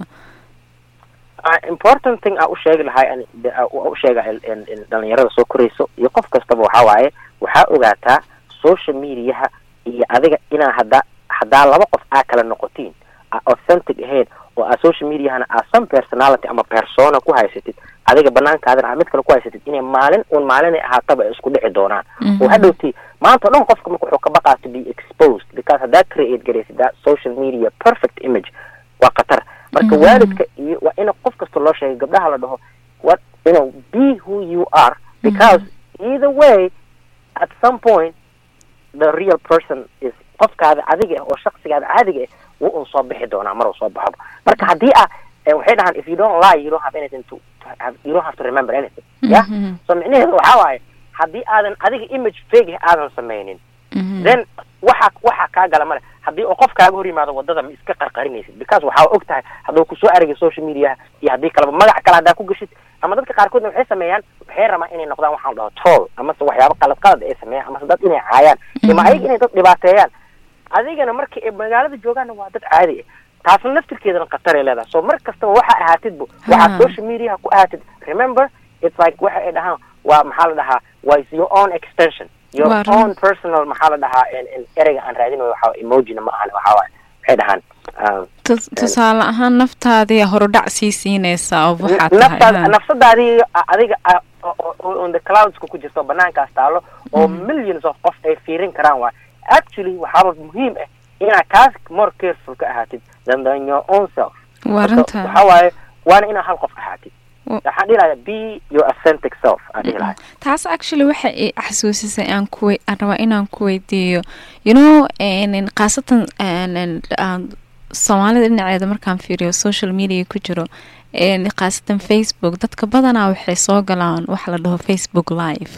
Ah, important thing aa u sheegi lahay ani- de- aa u u sheega in- in- in dhalinyarada soo korayso iyo qof kastaba waxaa waaye waxaa ogaataa social mediaha iyo adiga inaa haddaa haddaa laba qof aa kala noqotiin aa authentic ahayn oo aa social mediahana aa some personality ama persona ku haysatid adiga banaankaadana aa mid kale ku haysatid inay maalin uun maalinay ahaataba ay isku dhici doonaan oo hadhowti maanta o dhan qofka marka wuxuu ka baqaa to be exposed because haddaa create garaysid that social media perfect image waa khatar marka waalidka iyo waa in qof kasta loo sheegay gabdhaha la dhaho what you know be who you are because either way at some point the real person is qofkaada adiga ah oo shaksigaada caadiga ah wuu un soo bixi doonaa mar uu soo baxoba marka haddii ah eh, waxay dhahaan if you don't lie you don't have anything to, to have, you don't have to remember anything yeah Mhm. so micnaheedu waxaa waaye haddii aadan adiga image fake ah aadan samaynin Mhm. then waxa waxa kaa gala male haddii uu qof kaaga hor yimaado wadada ma iska qarqarinaysid because waxaa og tahay hadduu kusoo aragay social media iyo haddii kaleba magac kale haddaa ku geshid ama dadka qaarkoodna waxay sameeyaan waxay rabaan inay noqdaan waxaan dhaho troll amase waxyaabo qalad qalad ay sameeyaan amase dad inay caayaan ima ayaga inay dad dhibaateeyaan adigana markii ay magaalada joogaanna waa dad caadi ah taasna laftirkeedana khatar ay leedahay so mar kastaba waxa ahaatidbu waxaad Ha. social mediaha ku ahaatid remember it's like waxa ay dhahaan waa maxaa la dhahaa waa is your own extension your Waa run. own personal maxaa la dhahaa in- in ereyga aan raadinayo waxaa waye emojina ma ahan waxaa waaye waxay dhahaan um, Tus- tusaale ahaan naftaadii horudhac sii siinaysaa oo waxaa naftaada tahay nafsadaadii a- adiga a- o- o- o- on the cloudska ku jirto banaankaas taalo oo millions of qof ay fiirin karaan waay actually waxaaba muhiim ah inaad kaas more careful ka ahaatid than than your own self waa Marka runta waxaa waaye waana inaad hal qof ahaatid Wa- waxaan dhihi lahaa be your authentic self aan dhihi lahaa taas actually waxa i xasuusisay aan ku we- aan rabaa inaan ku weydiiyo you know en- khaasatan en- en, aan soomaalida dhinaceeda markaan fiiriyo social media ku jiro en, khaasatan facebook dadka badanaa waxay soo galaan waxa la dhaho facebook live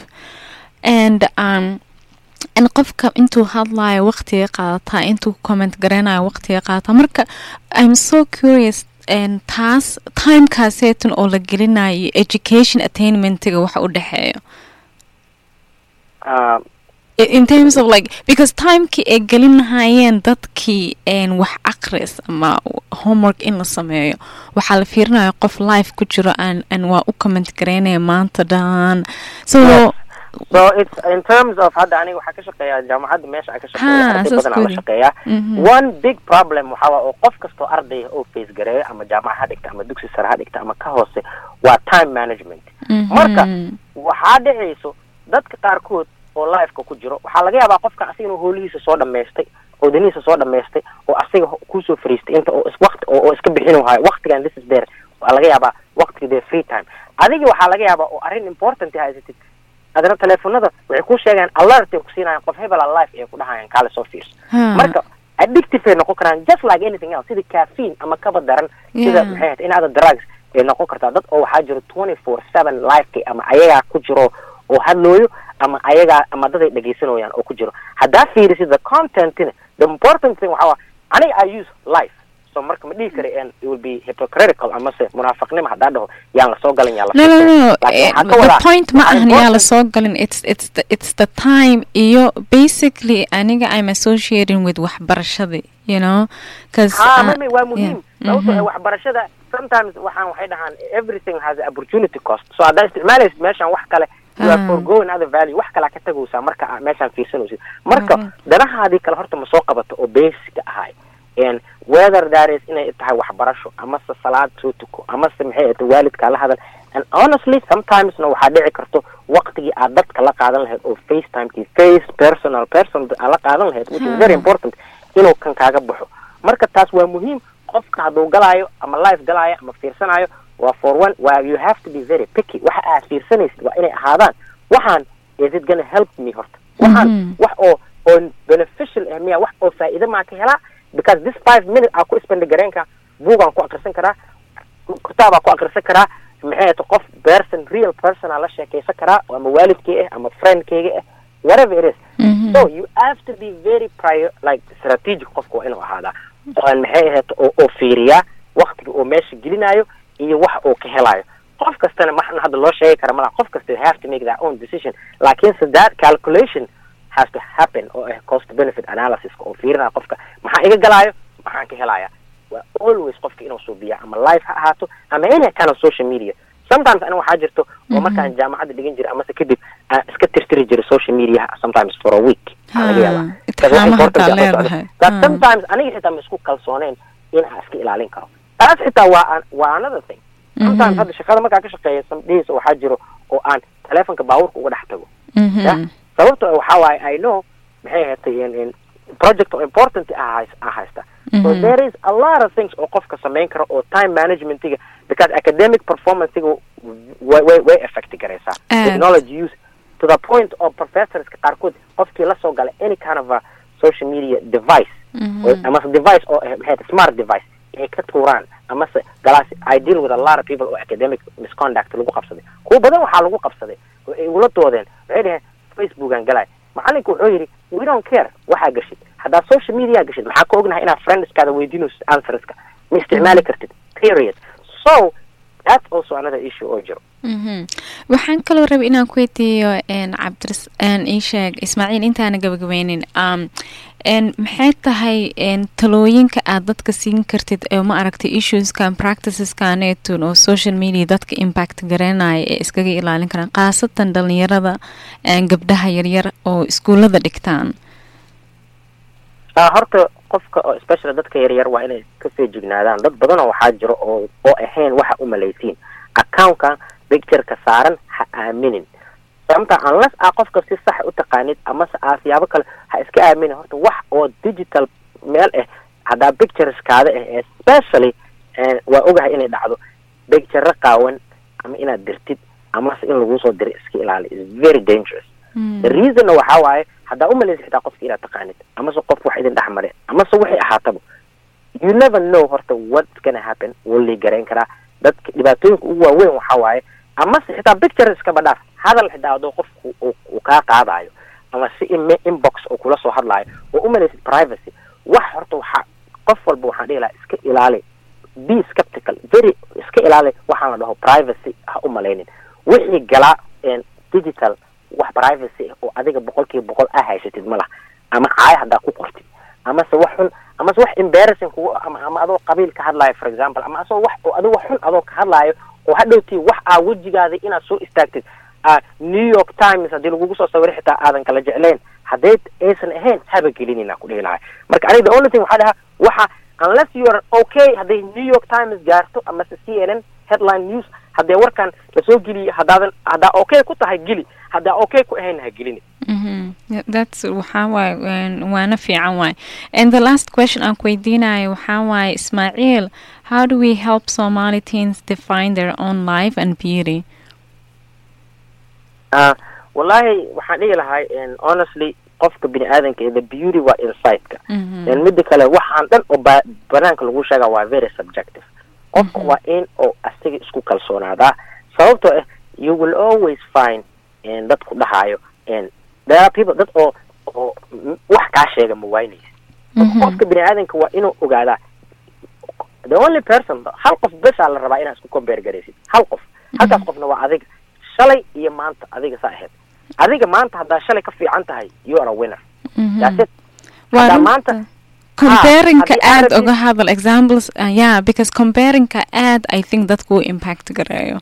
and um, in qofka intuu hadlayo waqtiga qaadataa intuu comment garanayo waqtiga qaadataa marka i'm so curious en, taas timekaaseetan oo la gelinayo education attainmentiga waxa u dhexeeyo Um, I- in terms of like because timekii ay gelinahayeen dadkii en, wax aqris ama homework in la sameeyo waxaa la fiirinaya qof life ku jiro aan aan waa u comment garaynaya maanta dhan so Yeah. so it's in terms of hadda aniga waxaa ka shaqeeyaa jaamacadda meesha aan ka shaqeeya Ha, arday saas badan aan la good. shaqeeyaa Mhm. one big problem waxaa waa oo qof kastoo ardaya oo face gareeyo ama jaamaca ha dhigta ama dugsi sare ha dhigta ama ka hoose waa time management Mhm. marka waxaa dhacayso dadka qaarkood oo liveka ku jiro waxaa laga yaabaa qofkan asiga inuu hoolihiisa soo dhamaystay oo danihiisa soo dhamaystay oo asiga ho- kusoo fariistay inta oo is waqti oo oo iska bixin waayo waqtigan this is there waa laga yaabaa waqtiga there free time adiga waxaa laga yaabaa oo arrin important haysatid adana teleefonada waxay ku sheegaan alert ay ku siinayaan qof hebel a life ay ku dhahayaan kaale soo fiirso Ha. marka addictive ay noqon karaan just like anything else sida caffeine ama kaba daran sida Yeah. maxay ahayd in other drugs ay noqon kartaa dad oo waxaa jiro twenty four seven lifeka ama ayagaa ku jiro oo hadlooyo ama ayagaa ama dad ay dhegaysanayaan oo ku jiro haddaa fiirisid the contentina the important thing waxaa waa aniga i use life so marka ma dhihi kara and it will be hypocritical amase munaafiqnimo haddaa dhaho yaan lasoo galin yaan la no no sheekayn. no Laakiin eh, waxaan ka the wadaa, point ma waxaa ahan yaa la important- soo galin it's it's the, it's the time iyo basically aniga i'm associating with waxbarashadii you know cause ha uh, mami waa muhiim yeah, sababtoo mhm. ah waxbarashada sometimes waxaan waxay dhahaan everything has a opportunity cost so haddaa isticmaalaysid meeshan wax kale you are Ah. forgoing other value wax kalaa ka tagaysaa marka aa meeshaan fiirsanaysid marka Mhm. danahaadii kale horta ma soo qabato oo basic ahay and whether that is inay tahay waxbarasho amase salaad soo tuko amase maxay ahayta waalidkaa la hadal and honestly sometimesna waxaa dhici karto waqtigii aad dadka la qaadan lahayd oo facetimekii face personal person aad la qaadan lahayd which is very Hmm. important inuu kan kaaga baxo marka taas waa muhiim qofka hadduu galaayo ama life galaayo ama fiirsanayo waa for one waa you have to be very picky waxa aad fiirsanaysid waa inay ahaadaan waxaan is it gonna help me horta waxaan Mhm. wax oo oo beneficial ah miya wax oo faa'iido maa ka helaa because this five minutes aa ku spend gareenka buugaan ku akrisan karaa kitaabaa ku akrisan karaa maxay ahayta qof person real person aa la sheekaysan karaa oo ama waalidkay ah ama friendkayga ah whatever it is Mhm. so you have to be very prior like strategic qofka waa inuu ahaadaa oan maxay ahayd oo oo fiiriyaa waktiga oo meesha gelinayo iyo wax oo ka helayo qof kastana maxna hadda loo sheegi kara malaha qof kasta have to make their own decision laakiinse that calculation has to happen oo ah cost benefit analysis oo fiirinaya qofka maxaa iga galaayo maxaan ka helaya waa always qofka inuu suubiya ama live ha ahaato ama any kind of social media sometimes aniga waxaa jirto oo markaan jaamacadda dhigan jiray amase kadib aan iska tirtiri jiray social media sometimes for a week Aa laga yaabaa. Ha, Because wax itixaamo important hataa ah la socdo. leedahay. That Ha. sometimes aniga xitaa ma isku kalsooneen in aan iska ilaalin karo taas xitaa waa an- waa another thing sometimes Mhm. hadda shaqada markaan ka shaqeeya samdhihiisa waxaa jiro oo aan telefonka baabuurka uga dhex tago Mhm. ya sababto waxaa waaye i know maxay ahaatay in in project oo important ah hays- ah haysta so Mhm. there is a lot of things oo qofka samayn karo oo time managementiga because academic performancega way way way affect garaysaa Aad. technology use to the point of professorska qaarkood qofkii la soo galay any kind of a social media device Mhm. oo- amase device oo ah maxay tahay smart device ay ka tuuraan amase galaas i deal with a lot of people oo academic misconduct lagu qabsaday kuwa badan waxaa lagu qabsaday oo ay igula doodeen waxay dhaheen facebookan galay macalinku wuxuu yidhi we don't care waxaa gashid haddaad social media gashid maxaa ka ognahay inaad friendskaada weydiinayso answerska ma isticmaali kartid period so that's also another issue oo jiro Mhm. waxaan kaloo rabay inaan ku weydiiyo n cabdiras n ii sheeg ismaaciil intaana gabagabeynin um, n maxay tahay n talooyinka aad dadka siin kartid ee ma aragtay issueskan practiceskanetun oo social media dadka impact garanaya ee iskaga ilaalin karaan khaasatan dhalinyarada n gabdhaha yaryar oo iskuullada dhigtaan Ah, horta qofka oo especially dadka yaryar waa inay ka feejignaadaan dad badanoo waxaa jiro oo oo ahayn waxa u malaysiin accountkan pictureka saaran ha aaminin sababta unless aa qofka si sax u taqaanid amase aa siyaabo kale ha iska aaminin horta wax oo digital meel ah haddaa pictureskaada ah especially eh, waa ogahay inay dhacdo picture qaawan ama inaad dirtid amase in laguu soo diro iska ilaali is very dangerous the reasonna waxaa waaye haddaa umalaysa xitaa qofka inaad taqaanid amase qof wax idin dhex mare amase waxay ahaataba you never know horta what's gonna happen wuu lii garayn karaa dadka dhibaatooyinka ugu waaweyn waxaa waaye amase xitaa picture iskaba dhaaf hadal xitaa hadduu qofku uu uu kaa qaadayo ama si in inbox uu kula soo hadlaayo oo umalaysid privacy wax horta waxaa qof walba waxaan dhihi lahaa iska ilaali be skeptical very iska ilaali waxaan la dhaho privacy ha u malaynin wixii galaa een, digital wax privacy ah oo adiga boqolkiiba boqol aa haysatid ma laha ama caaya haddaa ku qortid amase wax xun amase wax embarrassing kugu ama ama adoo qabiil ka hadlaayo for example ama asoo wax oo adigo xun adoo ka hadlaayo oo hadhowtii wax aa wejigaada inaad soo istaagtid ah, new york times haddii lagugu soo sawiro xitaa aadan kala jeclayn hadday aysan ahayn haba gelinina ku dhihi lahay marka aniga the only thing waxaa dhahaa waxa unless you are okay hadday new york times gaarto amase c n n headline news haddee warkan lasoo geliyo haddaadan haddaa okay ku tahay geli haddaa okay ku ahayn ha gelini Mhm. Yeah, that's waxaa waaye een, waana fiican waaye and the last question aan ku weydiinayo waxaa waaye ismaaciil how do we help somali teens define their own life and beauty Ah, wallahi waxaan dhihi lahay honestly qofka bini aadanka the beauty waa insightka Mhm. then midda kale waxaan dhan oo ba- banaanka lagu sheega waa very subjective qofka waa in oo asaga isku kalsoonaadaa sababtoo ah you will always find en, dad ku dhahayo en, there are people dad oo oo m- wax kaa sheega ma waynaysa Mhm. qofka bini aadanka waa inuu ogaadaa the only person hal qof besaa la rabaa inaad isku compare garaysid hal qof halkaas qofna waa adiga shalay iyo maanta adiga saa ahayd adiga maanta haddaa shalay ka fiican tahay you are a winner Mhm. that's it Waa haddaa runta. maanta comparinka haddii aad aad rabtid- uga hadal examples uh, yeah because comparinka aad i think dadku uu impact gareeyo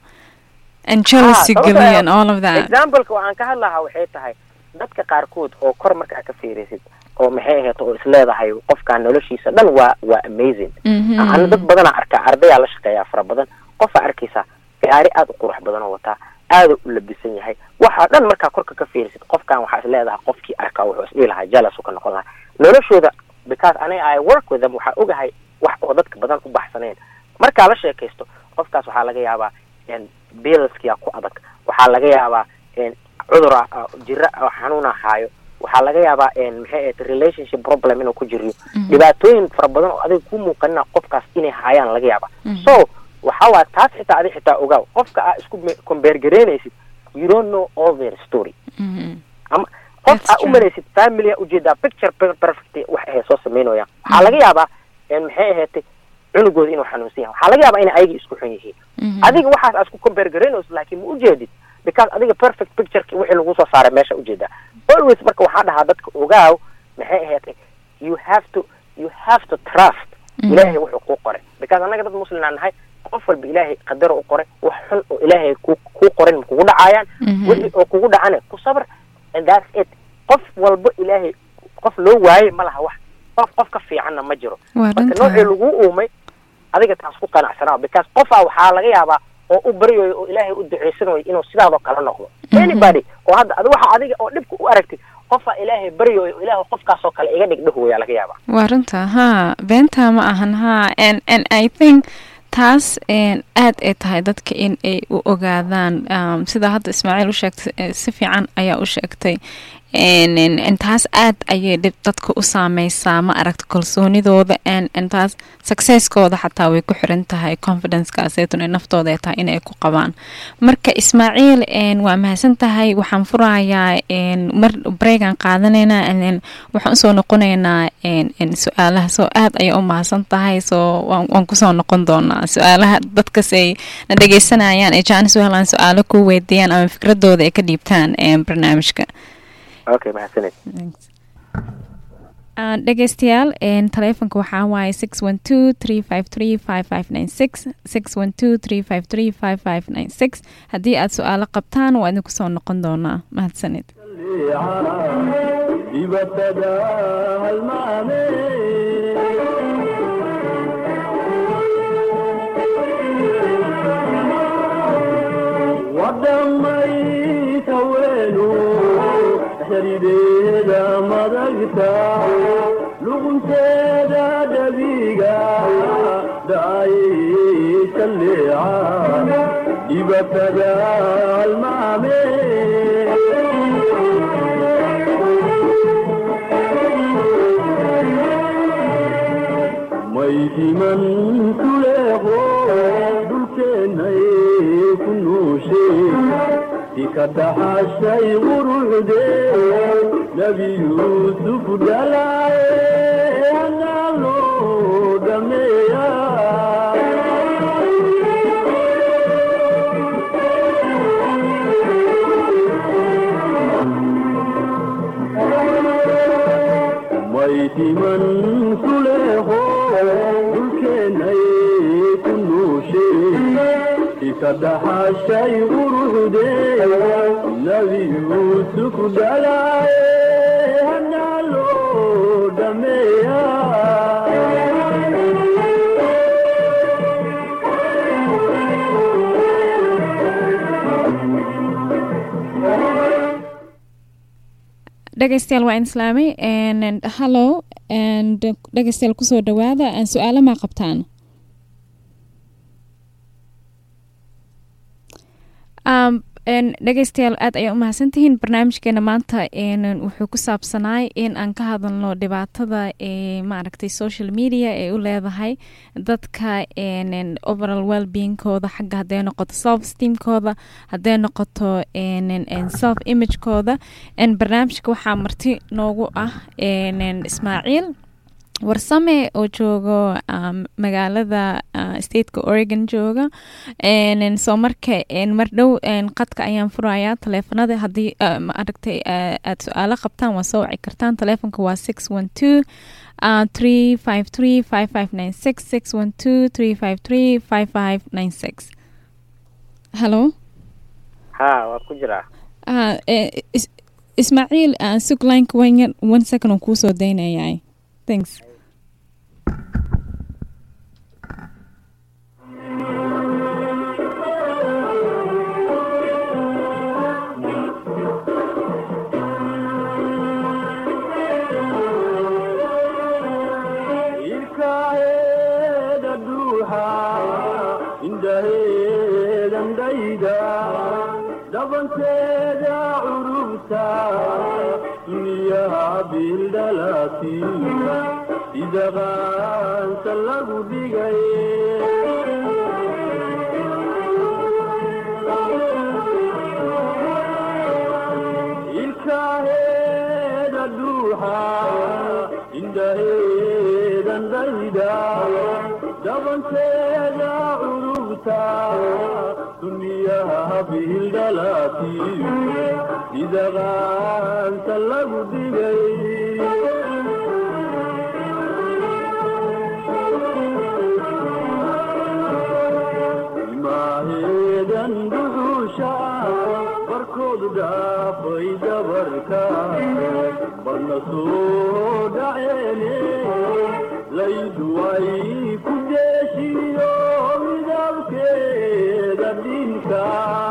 and jealousy sababtoo geliyo ah, and all of that exampleka aan ka hadlahaa waxay tahay dadka qaarkood oo kor markaa ka fiirisid oo maxay ahayd oo isleedahay qofkaan noloshiisa dhan waa waa amazing Mhm. ana dad badanaa arkaa ardayaa la shaqeeyaa fara badan qofaa arkaysaa gaari aad u qurux badan oo wataa aada u labisan yahay waxaa dhan markaa korka ka fiirisid qofkan waxaa is leedahay qofkii arkaa wuxuu isdhihi lahaa jealous u ka noqon lahaa noloshooda because aniga i work with them waxaa ogahay wax oo dadka badan u baxsaneen markaa la sheekaysto qofkaas waxaa laga yaabaa en bilaskia ku adag waxaa laga yaabaa en cudura ah, jira oo xanuuna haayo waxaa laga yaabaa en maxay ahayd relationship problem inuu ku jiriyo dhibaatooyin fara badan oo adiga ku muuqanina qofkaas inay haayaan laga yaaba so waxa waay taas xitaa adi xitaa ogaaw qofka aa isku me- compare gareynaysid you don't know all their story Mhm. ama qof That's aa u true. malaysid familya ujeedaa picture per- perfect wax ay soo sameynayaan waxaa laga yaabaa en maxay ahaatay cunugooda inuu xanuunsan yahay waxaa laga yaabaa inay ayagii isku xun yihiin Mhm. adiga waxaas aad isku compare garaynaysid laakiin ma ujeedid because adiga perfect pictureki wixii lagu soo saaray meesha ujeedaa always marka waxaa dhahaa dadka ogaaw maxay ahaatay you have to you have to trust Mhm. ilaahay wuxuu kuu qoray because annaga dad muslimaa nahay qof walba ilaahay qadaro u qoray wax xun oo ilaahay ku kuu qorin ma kugu dhacaayaan Mhm. wixii oo kugu dhacana ku sabr and that's it qof walba ilaahay qof loo waayey ma laha wax qof qof ka fiicanna ma jiro Waa marka runta. noocii lagu uumay adiga taas ku qanacsanaa because qofaa waxaa laga yaabaa oo u baryayo oo ilaahay u duceysanayo inuu sidaadoo kale noqdo anybody oo hadda adi waxa adiga oo dhibka u aragtid qofaa ilaahay baryayo oo ilaahay qofkaasoo kale iga dhigdhahu wayaa laga yaabaa waa runta ha beenta ma ahan ha and and i think taas een, aad ay tahay dadka in ay u ogaadaan um, sida hadda ismaaciil u sheegtay eh, si fiican ayaa u sheegtay En- en- en taas aad ayay dhib dadka u saameysaa ma aragta kalsoonidooda en en taas successkooda xataa way ku xiran tahay confidencekaaseetun ee naftooda ay tahay inay ku qabaan marka ismaaciil en, waa mahadsan tahay waxaan furayaa en, mar breegan qaadanayna and then waxaan usoo noqonaynaa en, en, su-aalaha soo aad ayay u mahadsan tahay soo waan, waan kusoo noqon doonaa su-aalaha dadkas ay na dhegeysanayaan ee jaanis u helaan su-aalo ku weydiiyaan ama fikradooda ay ka dhiibtaan en, barnaamijka okay mahadsaned Uh, dhegeystayaal een, taleefanka waxaa waaye six one two three five three five five nine six six one two three five three five five nine six haddii aad su-aalo qabtaan waa idinku soo noqon doonaa mahadsanid dibatada halmaame wadamays haweenu xirideeda madagta luqunteeda dhabiga dhacay saleeca dibatada halmaame maydiman kuleeqo dhulkeennay ku nuushe si ka dhaxashay quruxde nebi yuusuf dhalaaye anaa loo dhameeya maydiman kuleeqo dhulkeennay ku nuushe si ka dhaxashay quruxde nebi yuusuf dhalaaye anaa loo dhameeya dhegeystayaal waa in islaamay and hallo and dhegeystayaal kusoo dhawaada aan su-aalo maa qabtaan um, dhegeystayaal aad ayaa u mahadsantihiin barnaamijkeena maanta wuxuu ku saabsanaay in aan ka hadalno dhibaatada ee maaragtay social media ee u leedahay dadka overall wellbeingkooda xagga hadday noqoto self steamkooda hadday noqoto self imagekooda barnaamijka waxaa marti noogu ah ismaaciil warsame oo joogo magaalada stateka oregon jooga soo marka mar dhow qadka ayaan furayaa taleefanada haddii maaragtay aad su-aalo qabtaan waa soo waci kartaan taleefonka waa six one two three five three five five nine six six one two three five three five five nine six hello ha waa ku jiraa ismaaciil suglineka wan one second oo kuusoo daynayay thanks ilkaheeda duuxa indhaheedan dhayda dhabanteeda curubta duniyaha bildhalaatiina sida qaansa lagu dhigay ilkaheeda duuxa indhaheedan dhayda dhabanteeda curubta duniyaha bildhalaatiina sida qaansa lagu dhigay ilmaaheedan duxuusha barkoodu dhaafay dabarka barna soo dhaceene laydu ay ku deeshiyo midabkeeda dhinka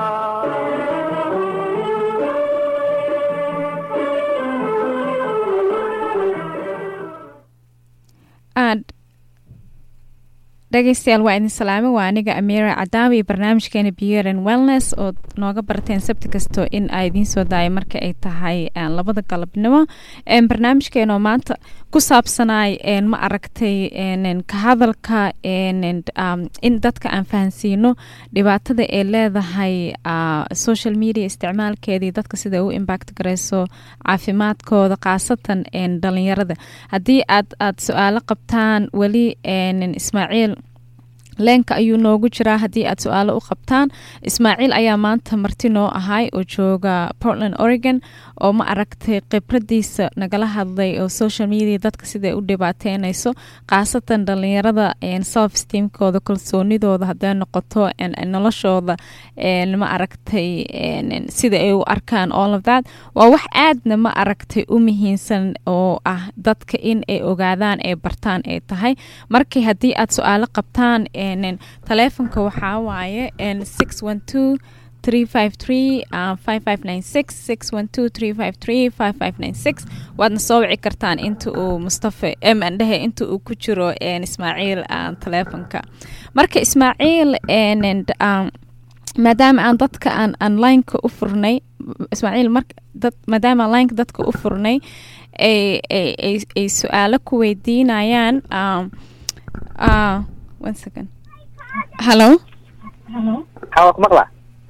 dhegeystayaal waa idin salaame waa aniga amiira cadaawi iyo barnaamijkeena beer wellness oo nooga barteen sabti kasto in ay idiin soo daaya marka ay tahay labada galabnimo barnaamijkeenoo maanta ku saabsanaay ma aragtay ka hadalka in dadka aan fahansiino dhibaatada ay leedahay social media isticmaalkeedii dadka sida u impact gareyso caafimaadkooda khaasatan dhalinyarada haddii aad aad su-aalo qabtaan weli ismaaciil leenka ayuu noogu jiraa haddii aad su-aalo u qabtaan ismaaciil ayaa maanta marti noo ahay oo jooga portland oregon oo ma aragtay khibradiisa nagala hadlay oo social media dadka siday u dhibaateynayso khaasatan dhalinyarada self steamkooda kalsoonidooda hadday noqoto noloshooda ma aragtay sida ay u arkaan all of that waa wax aadna ma aragtay u muhiimsan oo ah dadka in ay ogaadaan ay bartaan ay tahay markii haddii aad su-aalo qabtaan taleefonka waxaa waaye six one two three five three five five nine six six one two three five three five five nine six waadna soo wici kartaan inta uu mustafa mandhehe inta uu ku jiro ismaaciil taleefonka marka ismaaciil maadaama aan dadka aan onlineka u furnay ismaaciil mar dad maadaama onlineka dadka u furnay ay ay ay su-aalo ku weydiinayaan one second hello ha waa ku maqlaa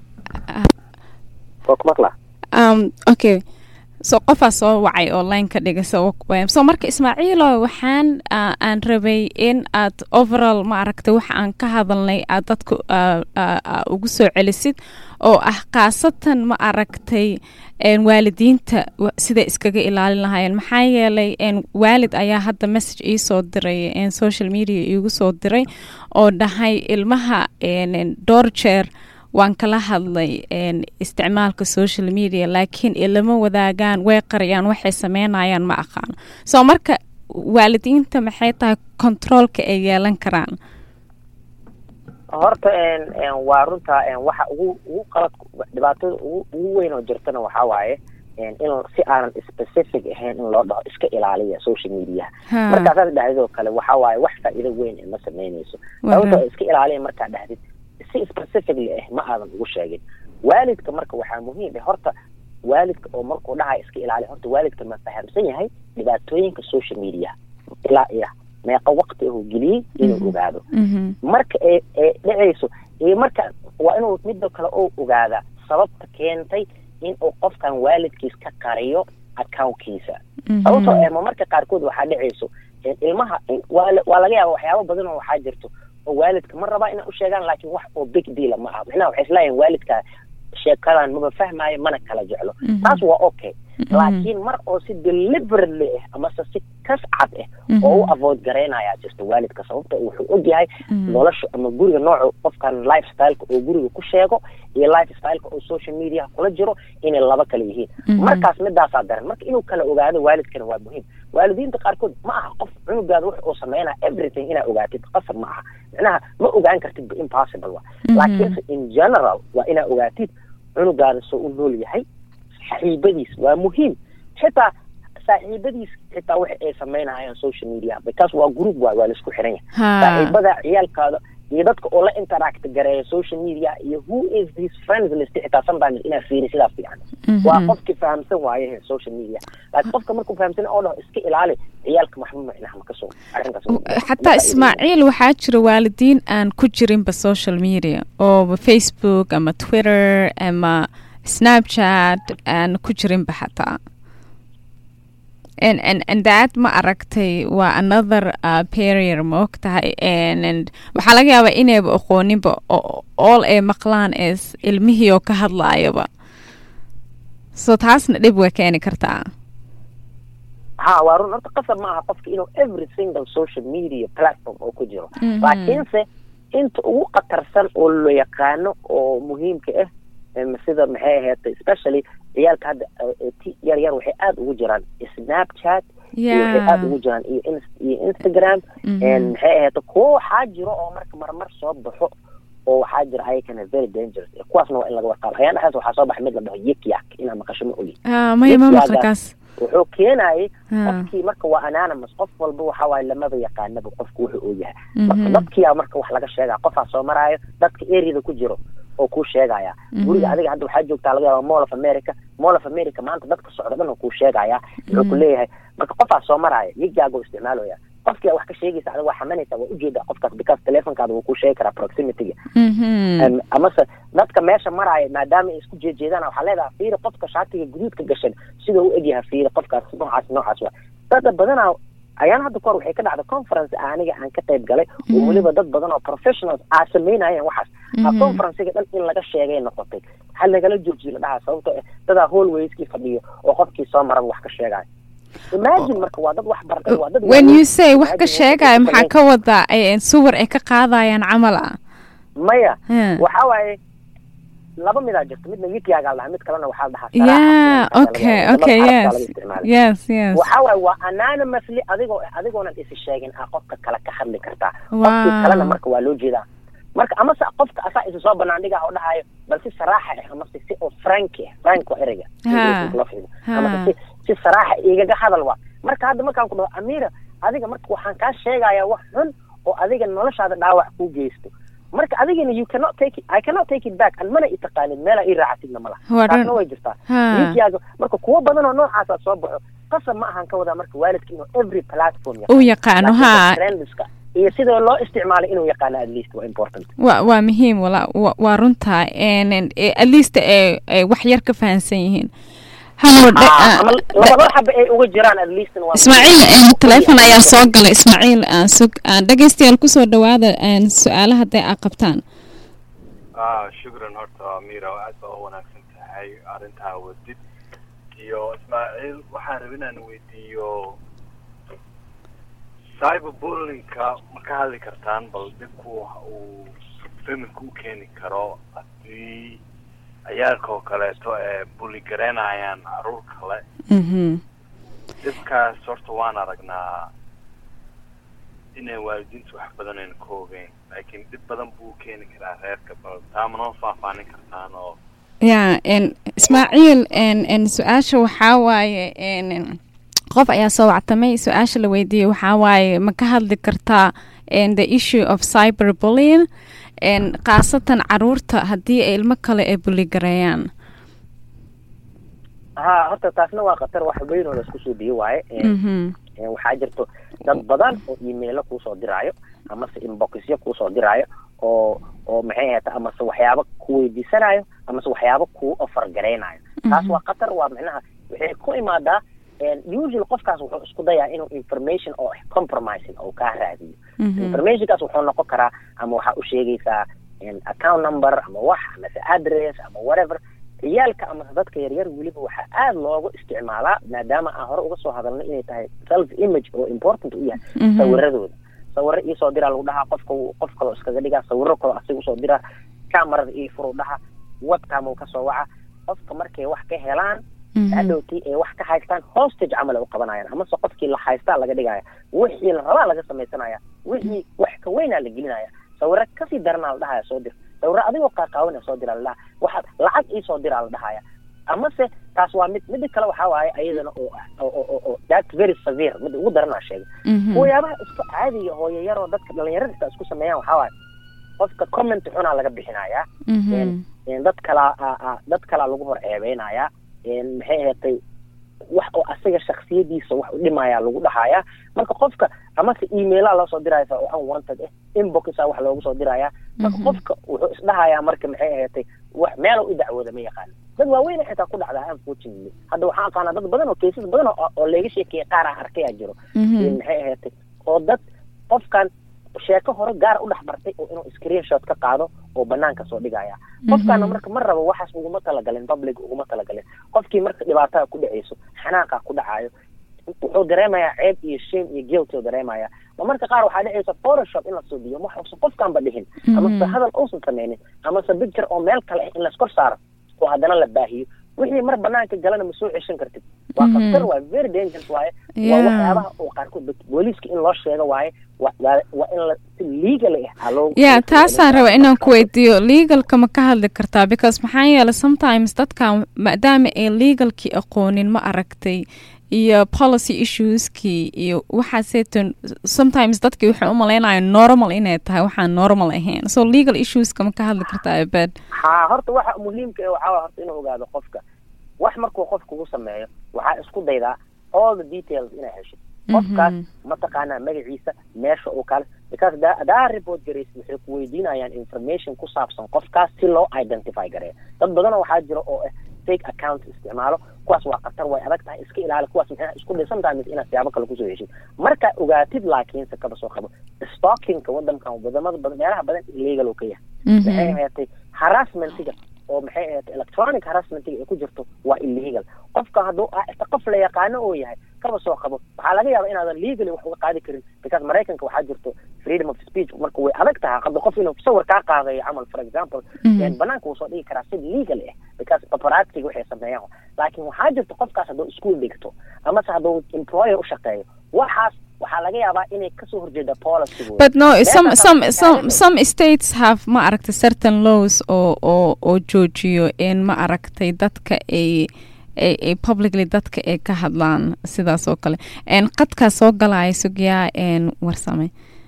waa ku maqlaa um okay so qofaa soo wacay oo line ka dhiga so so marka ismaaciilo waxaan aan rabay in aad overall ma aragtay waxa aan ka hadalnay aad dadka ugu soo celisid oo ah khaasatan ma aragtay waalidiinta siday iskaga ilaalin lahaayeen maxaa yeelay waalid ayaa hadda message iisoo diray social media iigu soo diray oo dhahay ilmaha dhowr jeer waan kala hadlay isticmaalka social media laakiin ilama wadaagaan way qariyaan waxay sameynayaan ma aqaano soo marka waalidiinta maxay tahay controolka ay yeelan karaan horta waa runta waxa ugu ugu qalad dhibaatada ugu ugu weyn oo jirtana waxaa waaye in si aanan specific ahayn in loo dhaho iska ilaaliya social media markaasaad dhahdid oo kale waxa waaye wax faa'iido weyn ma sameynayso sababtoo iska ilaaliya markaad dhahdid si specifically ah ma aadan ugu sheegin waalidka marka waxaa muhiim ah horta waalidka oo markuu dhahay iska ilaali horta waalidka ma fahamsan yahay dhibaatooyinka social media ilaa iyo meeqa waqti ahuu geliyey inuu ogaado Mhm. marka ee ee dhacayso iyo marka waa inuu midda kale oo ogaadaa sababta keentay in uu qofkan waalidkiis ka qariyo accountkiisa Mhm. sababtoo eh ma marka qaarkood waxaa dhacayso in ilmaha in- waa la- waa laga yaaba waxyaabo badan oo waxaa jirto oo waalidka ma rabaa inay u sheegaan laakiin wax oo big deala ma aha macnaha waxay isleeyihin waalidka sheekadan maba fahmaayo mana kala jeclo Mhm. taas waa okay Mhm. laakiin mar oo si deliberately ah amase si kas cad ah Mhm. oo u avoid garaynayaa jirto waalidka sababta wuxuu ogyahay Mhm. nolosha ama guriga nooca qofkan lifestyleka oo guriga ku sheego iyo lifestyleka oo social media kula jiro inay laba kale yihiin Mhm. markaas midaasaa daran marka inuu kala ogaado waalidkana waa muhiim waalidiinta qaarkood ma aha qof cunugaada wax uu sameynaya everything inaa ogaatid qasab ma aha macnaha ma ogaan kartid ba impossible wa Mhm. laakiinse in general waa inaa ogaatid cunugaada soo u nool yahay saaxiibadiis waa muhiim xitaa saaxiibadiis xitaa waxa ay sameynayaan social media because waa group waay waa laisku xiran yahay Ha. saaxiibada ciyaalkaada iyo dadka oo la interact gareeya social media iyo who is his friends list xitaa sometimes inaa fiiri sidaa fiican Mhm. waa qofki fahamsan waaye social media laakiin qofka markuu fahamsan oo dhaho iska ilaali ciyaalka maxba macnaha ma kasoo arrinkaas xataa ismaaciil waxaa jira waalidiin aan ku jirinba social media oo facebook ama twitter ama snapchat aan ku jirinba xataa and and and that ma aragtay waa another uh, barrier ma og tahay and and waxaa laga yaabaa inayba aqooninba oo all ay maqlaan is ilmihii oo ka hadlaayaba so taasna dhib way keeni kartaa ha waa run horta qasab ma aha qofka inuu every single social media platform oo ku jiro Mhm. laakiinse inta ugu khatarsan oo la yaqaano oo muhiimka ah em, sida maxay ahayd especially ciyaalka hadda eh, eh, ti- yar yar waxay aada ugu jiraan snapchat iyo waxay yeah aada ugu jiraan iyo ins- iyo instagram Mhm. En maxay ahayd kuwo waxaa jiro oo marka marmar soo baxo oo waxaa jira ayakana very dangerous Eh, kuwaasna waa in laga warqaabo ayaan dhexdaas waxaa soo baxay mid la dhaho yikyak inaa maqasho ma ogi Ah, maya ma Yes, maqla waa kaas wuxuu keenayay Ah. qofkii marka waa anonymous qof walba waxa waaye lamaba yaqaanaba qofku wuxuu uu yahay marka Mhm. dadkiyaa marka wax laga sheegaa qofaa soo maraayo dadka areada ku jiro oo kuu sheegaya Mhm. guriga adiga hadda waxaa joogtaa laga yaaba mall of america mall of america maanta dadka socda dhan oo kuu sheegaya wuxuu ku Mhm. leeyahay marka qofaa soo maraayo yigaago isticmaalaya qofkii aa wax ka sheegaysa adiga waa xamanaysa waa ujeedaa qofkaas because telefonkaada wuu kuu sheegi karaa proximityga Mhm. Em, amase dadka meesha maraya maadaama ay isku jeejeedaan waxaa leedaha fiiri qofka shaatiga guduudka gashan sida u egyahay fiiri qofkaas noocaas noocaas waa dada badanaa ayaan hadda kahor waxay ka dhacda conference aniga aan ka qayb galay oo Mhm. weliba dad badan oo professionals aa sameynayeen waxaas a Mhm. conferencega dhan in laga sheegay noqotay hal lagala joojiyo la dhahaa sababtoo ah dadaa hallwayskii fadhiyo oo qofkii soo maraba wax ka sheegayo imagine marka waa dad wax bartay waa dad when waaweyn. you say wax ka Imagine sheegaya waxay maxaa ka wadaa ay suwar ay ka qaadayaan camal ah maya Hmm. waxa waaye laba midaa jirta midna wikiyagaa dhaha mid kalena waxaa la dhahaa yeah saraaxa. okay Lamada okay carabka yes laga isticmaala. yes yes waxa waaye waa anonymously adigoo adigoonan isi sheegin aa qofka kale ka hadli kartaa Wow. qofkii kalena marka waa loo jeedaa marka amase qofka asaa isa soo banaan dhigaa oo dhahayo bal si saraaxa ah amase si oo frank ah frank waa ereyga Ha. lafdiga Ha. amase si si saraaxa igaga hadal waa marka hadda markaan ku dhaho amira adiga marka waxaan kaa sheegayaa wax xun oo adiga noloshaada dhaawac kuu geysto marka adigana you cannot take it I cannot take it back an mana i taqaanid meela ii raacatidna ma laha Waa taasna dhan- way jirtaa Ha. wiilkiyaaga marka kuwo badan oo noocaasa soo baxo qasab ma ahan ka wadaa marka waalidka inuu every platform uu yaqaano Laakiin ha trendska iyo sida loo isticmaalo inuu yaqaano at least waa important waa waa muhiim wala wa- waa runtaa And- and, eh, at least ay ay wax yar ka fahansan yihiin Hamo dhe- Ah, ah, ama labada xaba ay uga jiraan at least waa ismaaciil een, taleefon ayaa soo galay ismaaciil aan sug aan dhegeystayaal kusoo dhawaada een, su-aalo hadday aa qabtaan ah shukran horta amira aad baa u wanaagsan tahay arrintaa wadid iyo ismaaciil waxaan raba inaan weydiiyo cyberbullyingka ma ka hadli kartaan bal dhibku waxa uu familka u keeni karo haddii ciyaalka oo kaleeto ee bully garaynayaan caruur kale Mhm. dhibkaas horta waan aragnaa inay waalidiintu wax badan ayna ka ogeyn laakiin dhib badan buu u keeni karaa reerka bal taa ma noo faahfaanin kartaan oo ya n ismaaciil n n su-aasha waxaa waaye n qof ayaa soo wactamay su-aasha la weydiiyey waxaa waaye ma ka hadli kartaa and the issue of cyberbullying and khaasatan caruurta haddii ay ilmo kale ay buligareeyaan ha horta taasna waa khatar wax weyn oo laisku soo biyo waaye Mhm. Ee, waxaa jirto dad badan oo emailo kuusoo diraayo amase inboxyo kuusoo diraayo oo oo maxay ahayta amase waxyaabo ku weydiisanayo amase waxyaabo kuu offer garaynayo taas waa khatar waa micnaha waxay ku imaadaa usually qofkaas wuxuu isku dayaa inuu information oo compromising oo kaa raadiyo Mhm. informationkaas wuxuu noqon karaa ama waxaa u sheegaysaa in account number ama wax amase address ama whatever ciyaalka amase dadka yaryar weliba waxaa aada loogu isticmaalaa maadaama aan hore uga soo hadalnay inay tahay self image oo important u yahay Mhm. sawiradooda sawiro iisoo diraa lagu dhahaa qofka uu- qof kaloo iskaga dhigaa sawiro kaloo asiga usoo diraa camerada ii furu dhaha webcam uu kasoo waca qofka markay wax ka helaan Mhm. hadhowtii ay wax ka haystaan hostage camal ay u qabanayaan amase qofkii la haystaa laga dhigaya wixii la rabaa laga samaysanaya wixii wax ka weynaa la gelinaya sawiro kasii daranaa la dhahaya soo dir sawiro adigoo qaaqaawana soo diraa la dhaha waxaad lacag iisoo diraa la dhahaya amase taas waa mid mida kale waxaa waaye ayadana oo oo oo oo that's very severe mida ugu daranaa sheegay Mhm. waxyaabaha isku caadiga hooyayaroo dadka dhalinyarada xitaa isku sameeyaan waxaa waaye qofka comment xunaa laga bixinayaa Mhm. een dad kalaa a- a- dad kalaa lagu hor ceebeynayaa een maxay ahaatay wax oo asaga shaksiyadiisa wax u dhimayaa lagu dhahayaa marka qofka amase emailaa loo soo diraysa oo unwanted eh inboxa wax loogu soo dirayaa marka Mhm. qofka wuxuu isdhahayaa marka maxay ahaatay wax meelo u dacwooda ma yaqaan dad waaweyn xitaa ku dhacdaa unfortunately hadda waxaan aqaanaa dad badan oo cases badan oo oo leega sheekeeyay qaar aan arkay aa jiro Mhm. in maxay ahaatay oo dad qofkan sheeko hore gaar u dhex bartay oo inuu screenshot ka qaado oo banaanka soo dhigaya qofkaana marka ma rabo waxaas uguma talagalin public uguma talagalin qofkii marka dhibaatada ku dhacayso xanaaqa ku dhacayo wuxuu dareemayaa ceeb iyo shame iyo guilt uu dareemaya ma marka qaar waxaa dhacaysa photoshop in la suubiyo wax uusan qofkanba dhihin amase hadal uusan sameynin amase picture oo meel kale ah in laskor saaro oo haddana la baahiyo wixii mar banaanka galana ma soo ceshan kartid waa Mhm. khatar waa very dangerous waaye waa Yeah. waxyaabaha oo qaarkood dad- booliiska in loo sheego waaye waa waa- waa in la si legal ah aa loo ya taasaan raba inaan ku weydiiyo legalka ma ka hadli kartaa because maxaa yeelay sometimes dadkan maadaama ay legalkii aqoonin ma aragtay iyo policy issueskii iyo waxaaseetan sometimes dadkii waxay u malaynayaan normal inay tahay waxaan normal ahayn so legal issueska ma ka hadli kartaa abed ha horta waxa muhiimka ah waxaa waye horta inuu ogaado qofka wax markuu qof kugu sameeyo waxaa isku daydaa all the details inaa heshid qofkaas Mhm. mataqaanaa magaciisa meesha uu kale because da- hadaa report garaysid waxay ku weydiinayaan information ku saabsan qofkaas si loo identify gareeyo dad badanoo waxaa jira oo ah fake account isticmaalo kuwaas waa khatar way adag tahay iska ilaali kuwaas maxay isku dhisan tahay mise inaad siyaabo kale kusoo heshid markaa ogaatid laakiinse kaba soo qabo stalkingka wadankan wadamada badan meelaha badan illegal uu ka yahay maxay Mhm. ahaatay harassmentiga oo maxay ahaatay electronic harassmentiga ay ku jirto waa illegal qofka hadduu ah ita qof la yaqaano oo yahay kaba soo qabo waxaa laga yaabaa inaadan legally wax uga qaadi karin because maraykanka waxaa jirto freedom of speech marka way adag tahay hadda qof inuu sawir kaa qaadayo camal for example Mhm. een banaanka wuu soo dhigi karaa si legal ah because paparazziga waxay sameeyaan laakiin waxaa jirta qofkaas hadduu school dhigto amase hadduu employer u shaqeeyo waxaas waxaa laga yaabaa inay kasoo horjeeda policygooda but no some Meeshaas some aan some taagan. some states have ma aragtay certain laws oo oo oo joojiyo in ma aragtay dadka ay ay ay publicly dadka ay ka hadlaan sidaas oo kale en qadkaa soo galaya sugyaa en warsame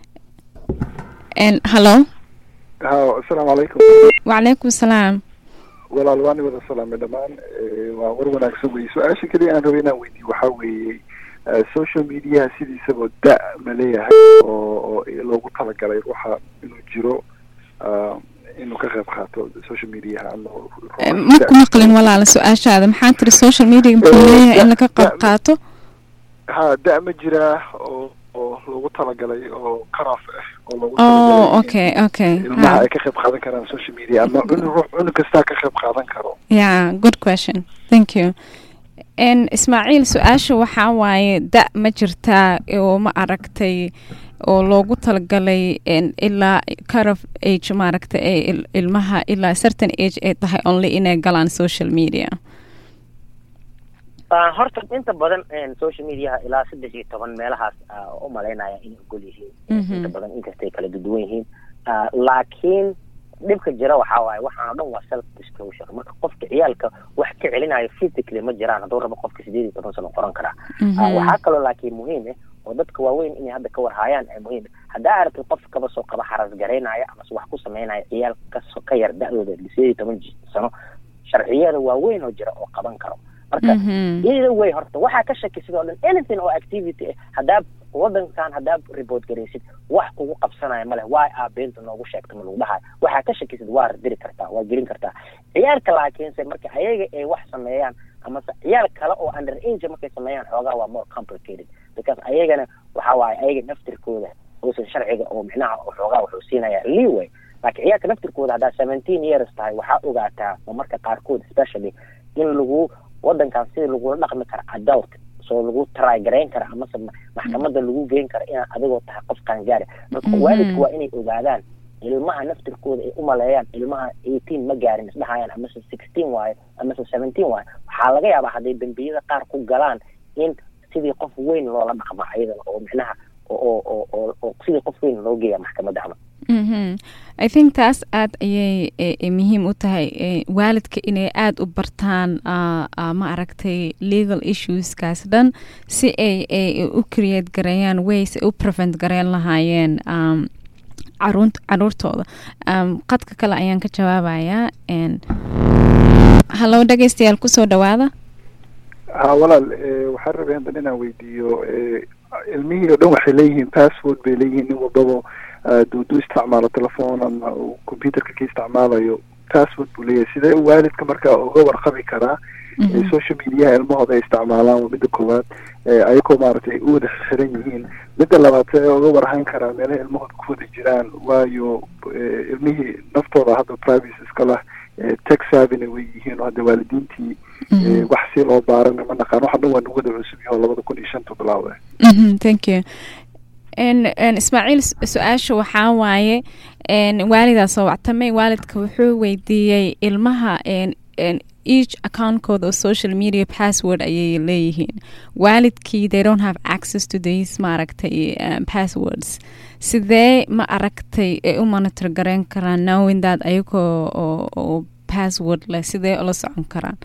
en hallo ha asalaamu calaykum wacalaykum salaam walaal waani wada salaamay dhammaan Eh, waa war wanaagsan weye su-aasha keliya aan rabay inaan weydiiyo waxaa weeye eh, social mediaha sidiisaba da ma leeyahay oo oo loogu talagalay ruuxa inuu jiro ah, inuu ka qayb qaato social mediaha ama ruuxa ma da- ku maqlin walaala su-aashaada maxaa tiri social media muxuu Eh, leeyahay in laga da- qayb qaato ha da ma jiraa oo oo loogu talagalay oo karaaf ah oo loogu oh talagalay in okay okay ilmaha ha. ay ka qayb qaadan karaan social media ama cunug ruux cunug kastaa ka qayb qaadan karo yeah good question thank you n ismaaciil su-aasha waxaa waaye da ma jirtaa oo ma aragtay oo loogu talagalay n ilaa carof age maaragtay ee il- ilmaha ilaa certain age ay tahay only inay galaan social media Ah, horta inta badan een, social mediaha ilaa saddex iyo toban meelahaas ah, u malaynaya inay ogol yihiin Mhm. inta badan inkastay kala duwan yihiin Ah, laakiin dhibka jira waxaa waaye waxaan oo dhan waa self disclosure marka qofka ciyaalka wax ka celinayo physically ma jiraan hadduu rabo qofka sideed iyo toban sano qoran karaa Ah, Mhm. waxaa kaloo laakiin muhiim ah oo dadka waaweyn inay hadda ka warhaayaan ee muhiim haddaa aragtid qof kaba soo qaba xaras garaynaya amase wax ku samaynaya ciyaal kaso ka yar da-dooda sideed iyo toban sano sharciyada waaweyn oo jira oo qaban karo marka either way horta waxaa ka shaki sidoo dhan anything oo activity ah haddaa wadankan haddaa report garaysid wax kugu qabsanaya male waa aa beenta noogu sheegta ma lagu dhahayo waxaa ka shakisid waa diri kartaa waa gelin kartaa ciyaalka laakiinse marka ayaga ay wax sameeyaan amase ciyaal kale oo under age markay sameeyaan xoogaa waa more complicated because ayagana waxa waaye ayaga naftirkooda uusan sharciga oo micnaha xoogaa wuxuu siinaya leeway laakiin ciyaalka naftirkooda haddaa seventeen years tahay waxaa ogaataa oo marka qaarkood especially in lagu wadankan sida lagula dhaqmi kara adult soo lagu taraagarayn kara amase maxkamadda lagu geyn kara inaad adigoo tahay qof qaangaari marka waalidku waa inay ogaadaan ilmaha naftirkooda ay umaleeyaan ilmaha eighteen ma gaarin isdhahayaan amase sixteen waayo amase seventeen waayo waxaa laga yaabaa hadday dembiyada qaar ku galaan in sidii qof weyn loola dhaqma ayadana oo micnaha oo oo oo oo sidii qof weyn loo geeya maxkamadda camal i think taas aada ayay muhiim u tahay waalidka inay aada u bartaan ma aragtay legal issueskaas dhan si ay ay u create gareeyaan ways ay u prevent gareyn lahaayeen caruurtooda qadka kale ayaan ka jawaabayaa hallow dhegeystayaal kusoo dhawaada ha walaal waxaan rabay haddan inaan weydiiyo ilmihii oo dhan waxay leeyihiin password bay leeyihiin nin walbaba duudu isticmaalo telefoon ama uu computerka ka isticmaalayo password buu leeyahay sidee waalidka markaa uga warqabi karaa social mediaha ilmahooda ay isticmaalaan waa midda koowaad ayagoo maaragtay u wada xiran yihiin midda labaad see uga warhayn karaa meelaha ilmahooda ku wada jiraan waayo ilmihii naftooda hadda privacy iska lah tech savina way yihiin oo hadda waalidiintii wax si loo baarana ma naqaan waxa dhan waa nagu wada cusub yaho labada kun iyo shanta bilaawe thank you ismaaciil su-aasha waxaa waaye waalidaa soo wactamay waalidka wuxuu weydiiyey ilmaha each accountkooda oo social media password ayay leeyihiin waalidkii they don't have access to these maaragtay um, passwords sidee ma aragtay ay u monitor gareyn karaan knowing that ayagoo oo oo password leh sidee ula socon karaan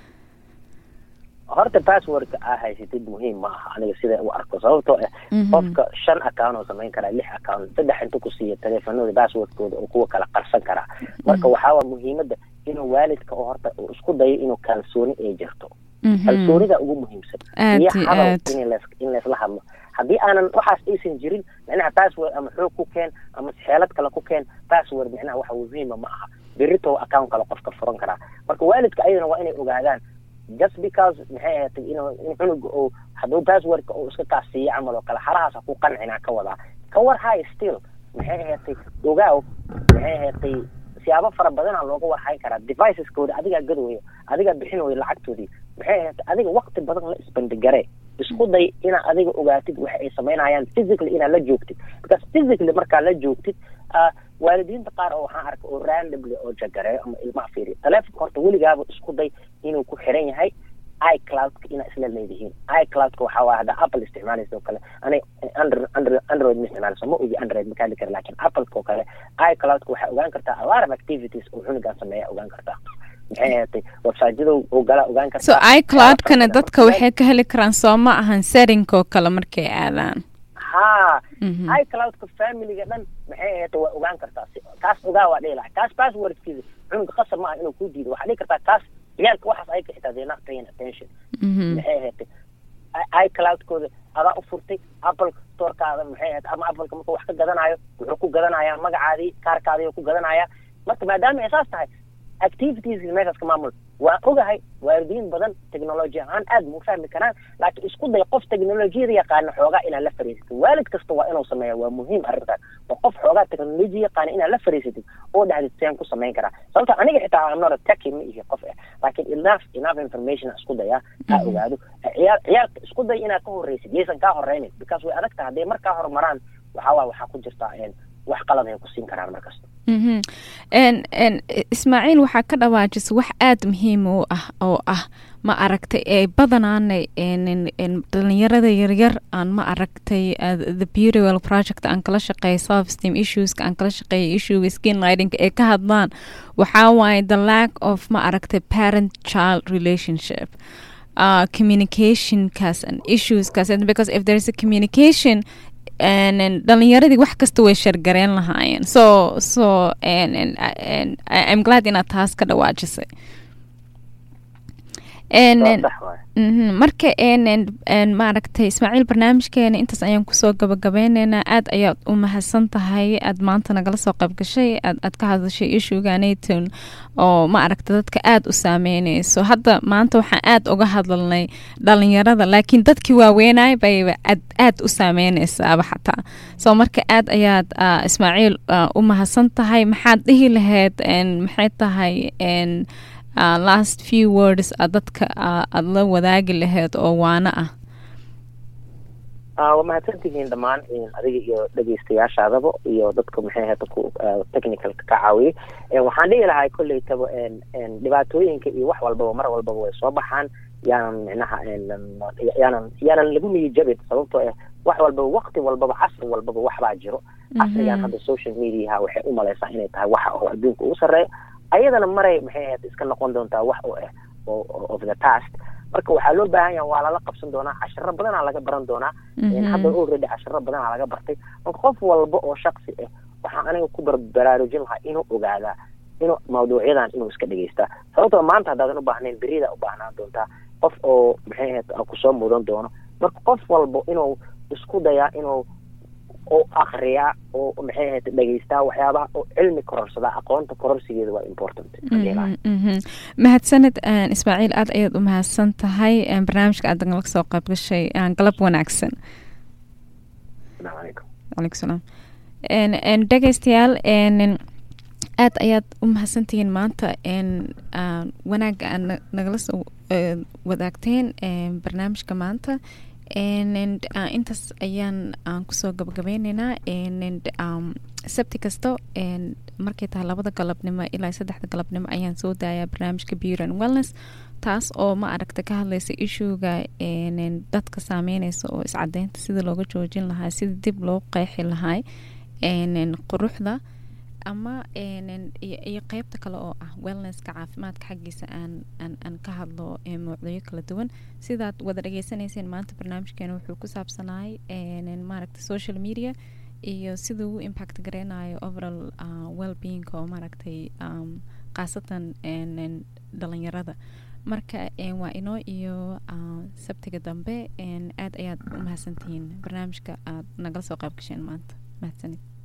horta passwordka aa haysatid muhiim ma aha aniga sida u arko sababtoo ah qofka shan account oo samayn karaa lix account saddex inta ku siiya teleefanooda passwordkooda oo kuwa kala qarsan karaa marka waxaawaa muhiimadda inuu waalidka oo horta uu isku dayo inuu kalsooni ay jirto kalsoonida ugu muhiimsan iyo hadal in las in laysla hadlo haddii aanan waxaas aysan jirin micnaha password ama xoog ku keen ama xeelad kale ku keen password micnaha waxa muhiima ma aha berito account kale qofka furan karaa marka waalidka ayadana waa inay ogaadaan just because maxay ahaatay in in cunuga oo hadduu passwordka uu iska kaasiiyo camal oo kale halahaas ha ku qancinaa ka wadaa ka war hay still maxay ahaatay ogaaw maxay ahaatay siyaabo fara badana looga warhayn karaa deviceskooda adigaa gadooyo adigaa bixinooyo lacagtoodii maxay ahaatay adiga waqti badan la isbandigare isku day inaad adiga ogaatid waxa ay samaynayaan physically inaad la joogtid because physically markaa la joogtid waalidiinta qaar oo waxaan arkay oo randomly oo jagareeyo ama ilmaha fiiriyo taleefonka horta weligaaba isku day inuu ku xiran yahay icloudka inaa isla leedihiin icloudka waxaa waaya hadda apple isticmaalaysa oo kale ani andro andro android ma isticmaalayso ma ogi android ma kaadi kara lakin appleka oo kale icloudka waxaa ogaan kartaa a lot of activities oo cunugan sameeya ogaan kartaa maxay ahaatay websiteyada oo gala ogaan kartaa so icloudkana dadka waxay ka heli karaan soo ma ahan setting oo kale markay aadaan ha icloudka familiga dhan maxay ahaatay waa ogaan kartaa kaas ogaa waa dhihi lahay kaas passwordkiisa cunuga qasab ma aha inuu ku diido waxaa dhihi kartaa kaas ciyaalka waxaas ay ka xitaa they're not paying attention maxay ahaatay icloudkooda adaa u furtay apple storekaada maxay ahaatay ama appleka markuu wax ka gadanayo wuxuu ku gadanayaa magacaadii kaarkaadii ku gadanayaa marka maadaama ay saas tahay activities meeshaas ka maamul waa ogahay waalidiin badan technology ahaan aad ma u fahmi karaan laakiin isku day qof technolojiyada yaqaana xoogaa inaad la fariisatid waalid kasta waa inuu sameeya waa muhiim arrintaas waa qof xoogaa technology yaqaana inaad la fariisatid oo dhahdid seen ku samayn karaa sababta aniga xitaa I'm not a techie ma ihi qof ah laakiin enough enough information isku daya aa ogaado ciyaal ciyaalka isku day inaad ka horreysid yaysan kaa horreynin because way adag tahay hadday markaa horumaraan waxaa waa waxaa ku jirtaa wax qalad ay ku siin karaan markasta ismaaciil waxaa ka dhawaajisa wax aada muhiim u ah oo ah ma aragtay ee badanaana dhalinyarada yaryar aan ma aragtay the beautywell project aan kala shaqeeya self steam issueska aan kala shaqeeya issuega skin lighting ee ka hadlaan waxaa waaye the lack of ma aragtay parent child relationship uh, communicationkaas and issueskaas and because if there is a communication and, and dhalinyaradii wax kasta way shargareen lahaayeen so so and, and, and I- I'm glad inaad taas ka dhawaajisay and, and, sax waaye Mhm, marka een een een maaragtay ismaaciil barnaamijkeena intaas ayaan kusoo gabagabeyneynaa aad ayaad u mahadsan tahay aad maanta nagala soo qayb gashay aad aad ka hadashay ishuganayton oo maaragta dadka aad u saameyneyso hadda maanta waxaan aad uga hadlalnay dhalinyarada laakiin dadkii waaweynay bayba aad aad u saameyneysaaba xataa so marka aad ayaad ah, ismaaciil ah, u mahadsan tahay maxaad dhihi lahayd een maxay tahay een uh, last few words aad dadka uh, aad la wadaagi lahayd oo waana ah Ah, waa mahadsantihiin dhammaan in adiga iyo dhegeystayaashaadaba iyo dadka maxay ahayta ku ah, technicalka ka caawiyay Eh, waxaan dhihi lahaa kollaytaba en- en dhibaatooyinka iyo wax walbaba mar walbaba way soo baxaan yaanan micnaha en- yaanan yaanan lagu niyijabin sababtoo ah wax walbaba waqti walbaba casri walbaba waxbaa jiro casrigan hadda social mediaha waxay u malaysaa inay tahay waxa oo adduunka ugu sarreeya ayadana maray maxay ahayd iska noqon doontaa wax oo ah oo- oo- of the past marka waxaa loo baahan yaha waa lala qabsan doonaa casharo badanaa laga baran doonaa En hadda already casharo badanaa laga bartay marka qof walba oo shaksi ah waxaan aniga ku bar- baraarujin lahaa inuu ogaadaa inuu mawduucyadan inuu iska dhegeystaa sababtoo maanta haddaadan u baahnayn beridaa u baahnaan doontaa qof oo maxay ahayd ah kusoo mudan doono marka qof walba inuu isku dayaa inuu oo akriyaa oo maxay ahayd dhegeystaa waxyaabaha oo cilmi kororsadaa aqoonta kororsigeeda waa important Hadii la- Mhm, mhm. mahadsaned een, ismaaciil aad ayaad u mahadsan tahay een, barnaamijka aad nagala soo qayb gashay een, galab wanaagsan Assalaamu calaykum. calaykum salaam En- en dhegeystayaal en- en, aad ayaad u mahadsantihiin maanta en ah, wanaagga aad na- nagala soo eh, wadaagteen en, barnaamijka maanta En- en, ah, intaas ayaan aan kusoo gabagabeyneynaa En- en, um, sabti kasta en, markay tahay labada galabnimo ilaa saddexda galabnimo ayaan soo daayaa barnaamijka beauty and wellness taas oo ma aragta ka hadlaysa ishuga en- en, dadka saameyneysa oo iscadeynta sida looga joojin lahaa sida dib loo qeexi lahaa en- en, quruxda ama en- en, iyo iyo qeybta kale oo ah wellnesska caafimaadka xaggiisa aan aan aan ka hadlo ee mawduucyo kala duwan sidaad wada dhageysaneyseen maanta barnaamijkeena wuxuu ku saabsanaay en- en, maaragta social media iyo siduu u impact gareynayo overall uh, well-being oo maaragtay um, khaasatan en- en, dhalinyarada marka en, waa inoo iyo uh, sabtiga dambe en, aad ayaad u mahadsantihiin barnaamijka aad nagala soo qayb gasheen maanta mahadsanid